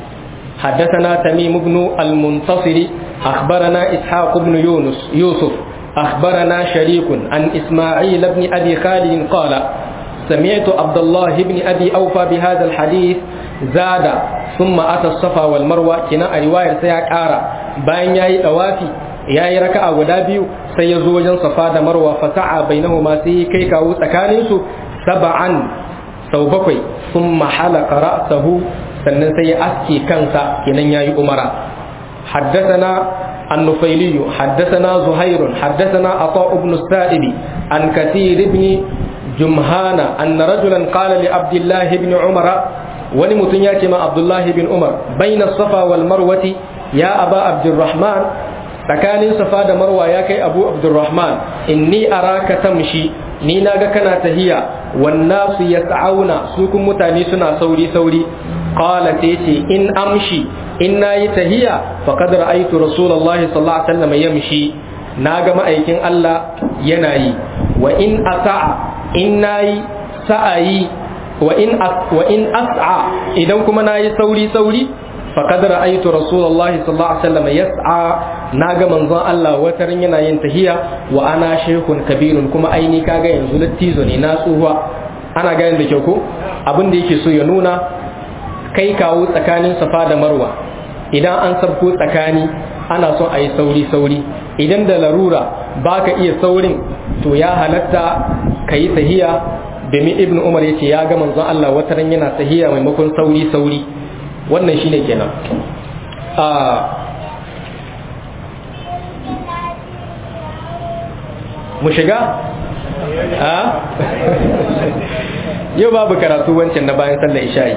حدثنا تميم بن المنتصر أخبرنا إسحاق بن يونس يوسف أخبرنا شريك عن إسماعيل بن أبي خالد قال سمعت عبد الله بن أبي أوفى بهذا الحديث زاد ثم أتى الصفا والمروة كنا رواية سياك آرى باين ياي أوافي ياي ركع ودابيو سيزو وجن صفا مروة فسعى بينهما سي كي كاو سكانيسو سبعا سوبكوي ثم حلق رأسه sannan sai ya aske kansa kenan yayi umara حدثنا النفيلي حدثنا زهير حدثنا عطاء بن السائب عن كثير بن جمهان أن رجلا قال لعبد الله بن عمر ولمتن ياتي مع عبد الله بن عمر بين الصفا والمروة يا أبا عبد الرحمن tsakanin safa da marwa ya kai abu abdurrahman inni araka tamshi ni naga kana tahiya wannasu yas'auna su kun mutane suna sauri sauri qala sai ce in amshi in nayi tahiya faqad ra'aytu rasulullahi sallallahu alaihi wasallam yamshi naga ma'aikin Allah yana yi wa in asa'a in nayi sa'ayi wa in wa in as'a idan kuma nayi sauri sauri faqad ra'aytu rasulullahi sallallahu alaihi wasallam yas'a naga manzon Allah watarin yana yin tahiya wa ana shaykhun kabirun kuma aini kaga yanzu lattizo ne na tsuwa ana ganin da kyau ko abin da yake so ya nuna kai kawo tsakanin safa da marwa idan an sabko tsakani ana son a yi sauri sauri idan da larura baka iya saurin to ya halatta ka yi tahiya domin ibn umar ya ce ya ga manzon Allah wataran yana tahiya maimakon sauri sauri wannan shine kenan mu shiga a yau babu karatu wancan na bayan sallar isha'i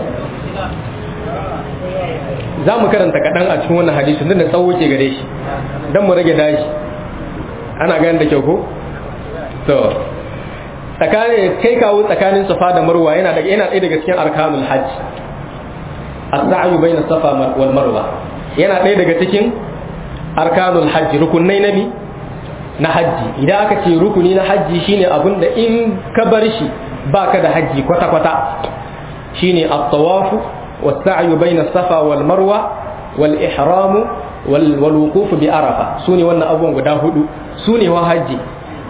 za mu karanta kaɗan a cikin wannan hadisi da tsawo ke gare shi don mu rage dashi ana ganin da kyau ko? to tsakanin kai kawo tsakanin safa da marwa yana daga yana ɗaya daga cikin arkanul hajj as-sa'yu bayna safa wal marwa yana ɗaya daga cikin arkanul hajj rukunai na bi na hajji idan aka ce rukuni na hajji shine abin da in ka bar shi baka da hajji kwata kwata shine at-tawafu was-sa'yu bayna safa wal marwa wal ihramu wal wuquf bi arafa sune wannan abubuwan guda hudu sune wa hajji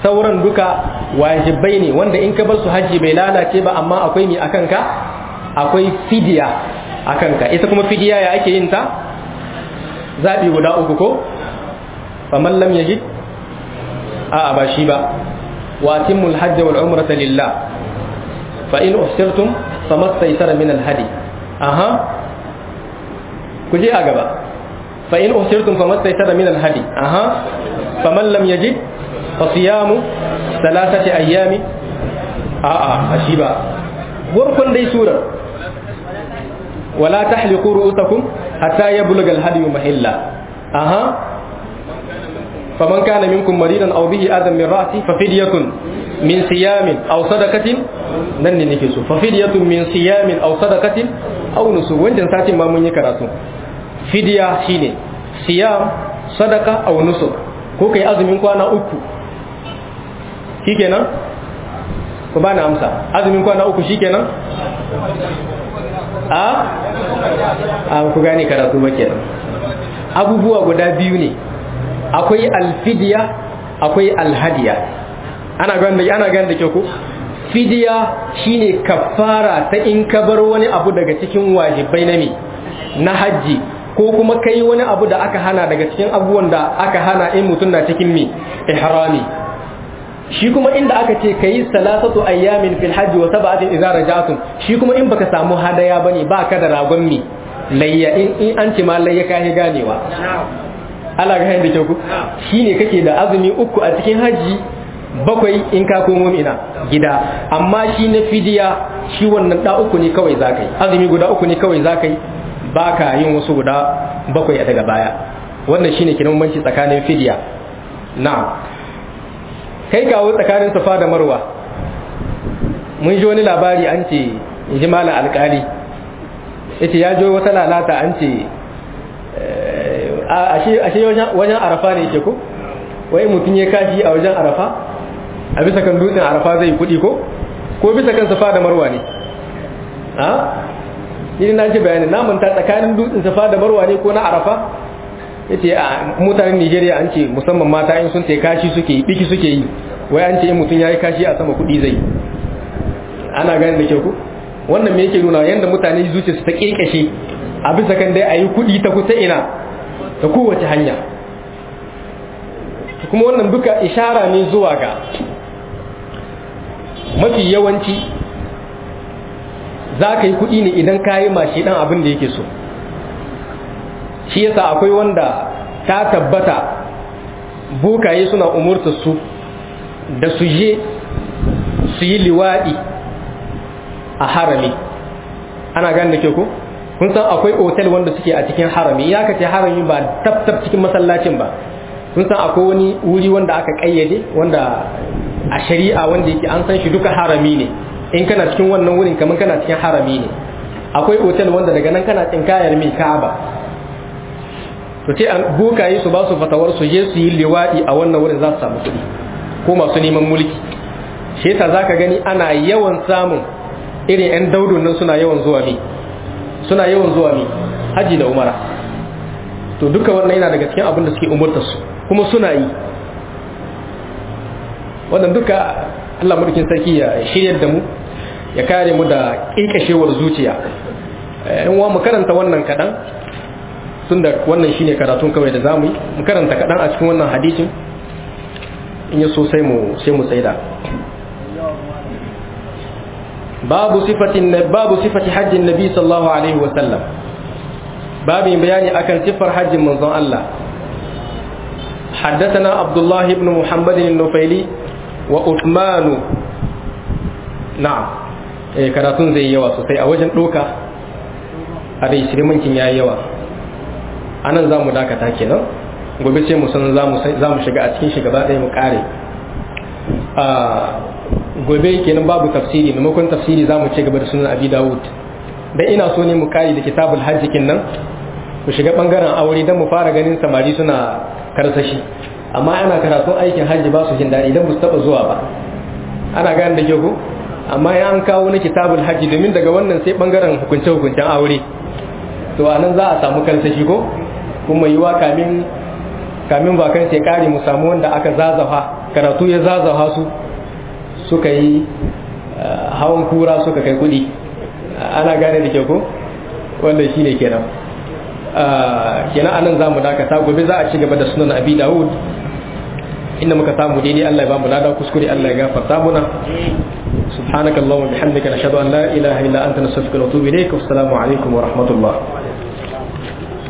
sauran duka wajibai ne wanda in ka bar su haji bai lalace ba amma akwai mi akan ka akwai fidiya akan ka ita kuma fidiya ya ake yin ta zabi guda uku ko faman lam yajid a ba shi ba wa atimul hajj wal umrata lillah fa in uhsirtum famastaysara min al hadi aha ku je a gaba fa in uhsirtum famastaysara min al hadi aha faman lam yajid fa siyamu thalathati ayami a a shi ba warkon dai surar wala tahliqu ru'usakum hatta yablugha al hadi mahilla aha فمن كان منكم مريضا او به اذى من راسه ففدية من صيام او صدقة nan ne nake so fa fidyatun min siyamin aw sadaqatin aw nusuk wancan satin ma mun yi karatu fidya shine siyam sadaqa aw nusuk ko kai azumin kwana uku shikenan ku bani amsa azumin kwana uku shikenan a a ku gane karatu ba kenan abubuwa guda biyu ne akwai alfidiya akwai alhadiya ana ganda ana ganda ke ku fidiya shine kafara ta in ka bar wani abu daga cikin wajibai na me na haji ko kuma kai wani abu da aka hana daga cikin abubuwan da aka hana in mutum na cikin me ihrami shi kuma inda aka ce kayi salasatu ayyamin fil hajji wa sab'atin idza raja'tum shi kuma in baka samu hadaya bane baka da ragon me layya in an ce ma layya kai ganewa Allah ga da kyau ku shine kake da azumi uku a cikin haji bakwai in ka komo ina gida amma shi na fidiya shi wannan da uku ne kawai zakai azumi guda uku ne kawai zakai baka yin wasu guda bakwai a daga baya wannan shine kinan banci tsakanin fidiya na'am kai kawo tsakanin safa da marwa mun ji wani labari an ce in ji malam alkali yace ya jo wata lalata an ce ashe wajen arafa ne ke ko wai mutum ya kashi a wajen arafa a bisa kan dutsen arafa zai yi kudi ko ko bisa kan safa da marwa ne a ni na ji bayanin namun ta tsakanin dutsen safa da marwa ne ko na arafa yace a mutanen Nigeria an ce musamman mata in sun ce kashi suke yi biki suke yi wai an ce in mutum yayi kashi a sama kudi zai ana gane da ke ku wannan me yake nuna yanda mutane zuciya su ta kekashe a bisa kan dai ayi kudi ta kusa ina ta kowace hanya kuma wannan duka ishara ne zuwa ga mafi yawanci za ka yi kuɗi ne idan ka yi mashi ɗan abin da yake so shi yasa akwai wanda ta tabbata bukaye suna umurta su da su je su yi liwaɗi a harami ana gane da ke ku kun san akwai otel wanda suke a cikin harami ya ka ce harami ba tab cikin masallacin ba kun san akwai wani wuri wanda aka kayyade wanda a shari'a wanda yake an san shi duka harami ne in kana cikin wannan wurin kamar kana cikin harami ne akwai otel wanda daga nan kana tsinkayar mai ka'aba to ce an bukaye su ba su fatawar su je su yi liwadi a wannan wurin za su samu kuɗi ko masu neman mulki shi yasa zaka gani ana yawan samun irin yan daudun nan suna yawan zuwa mi suna yawan zuwa mi haji da umara to duka wannan yana daga cikin abin da suke umurtar su kuma suna yi wannan duka Allah mulkin sarki ya shiryar da mu ya kare mu da kinkashewar zuciya in wa mu karanta wannan kadan tunda wannan shine karatun kawai da zamu yi mu karanta kadan a cikin wannan hadisin in ya so sai mu sai mu tsaida babu sifatin babu sifati hajjin nabi sallallahu alaihi wa sallam babin bayani akan sifar hajjin manzon Allah حدثنا عبد الله بن محمد النفيلي وعثمان نعم eh karatun zai yawa sosai a wajen doka a dai shirmancin yayi yawa anan zamu dakata kenan gobe sai mu san zamu zamu shiga a cikin shi gaba ɗaya mu kare a gobe kenan babu tafsiri maimakon tafsiri zamu ci gaba da sunan abi dawud dan ina so ne mu kare da kitabul hajj nan mu shiga bangaren aure dan mu fara ganin samari suna karsashi amma ana karatun aikin hajji ba su jin daɗi idan ba su taɓa zuwa ba ana gane da ke ku amma ya an kawo na kitabul hajji domin daga wannan sai ɓangaren hukunce-hukuncen aure to a nan za a samu karsashi ko kuma yiwa kamin kamin bakan sai kare mu samu wanda aka zazafa karatu ya zazawa su suka yi hawan kura suka kai kudi ana gane da ke ko wanda shine kenan kenan anan zamu dakata gobe za a ci gaba da sunan abi dawud inda muka samu daidai Allah ya ba mu lada kuskure Allah ya gafarta muna subhanakallahumma bihamdika nashhadu an la ilaha illa anta nastaghfiruka wa natubu ilayk wassalamu alaikum wa rahmatullah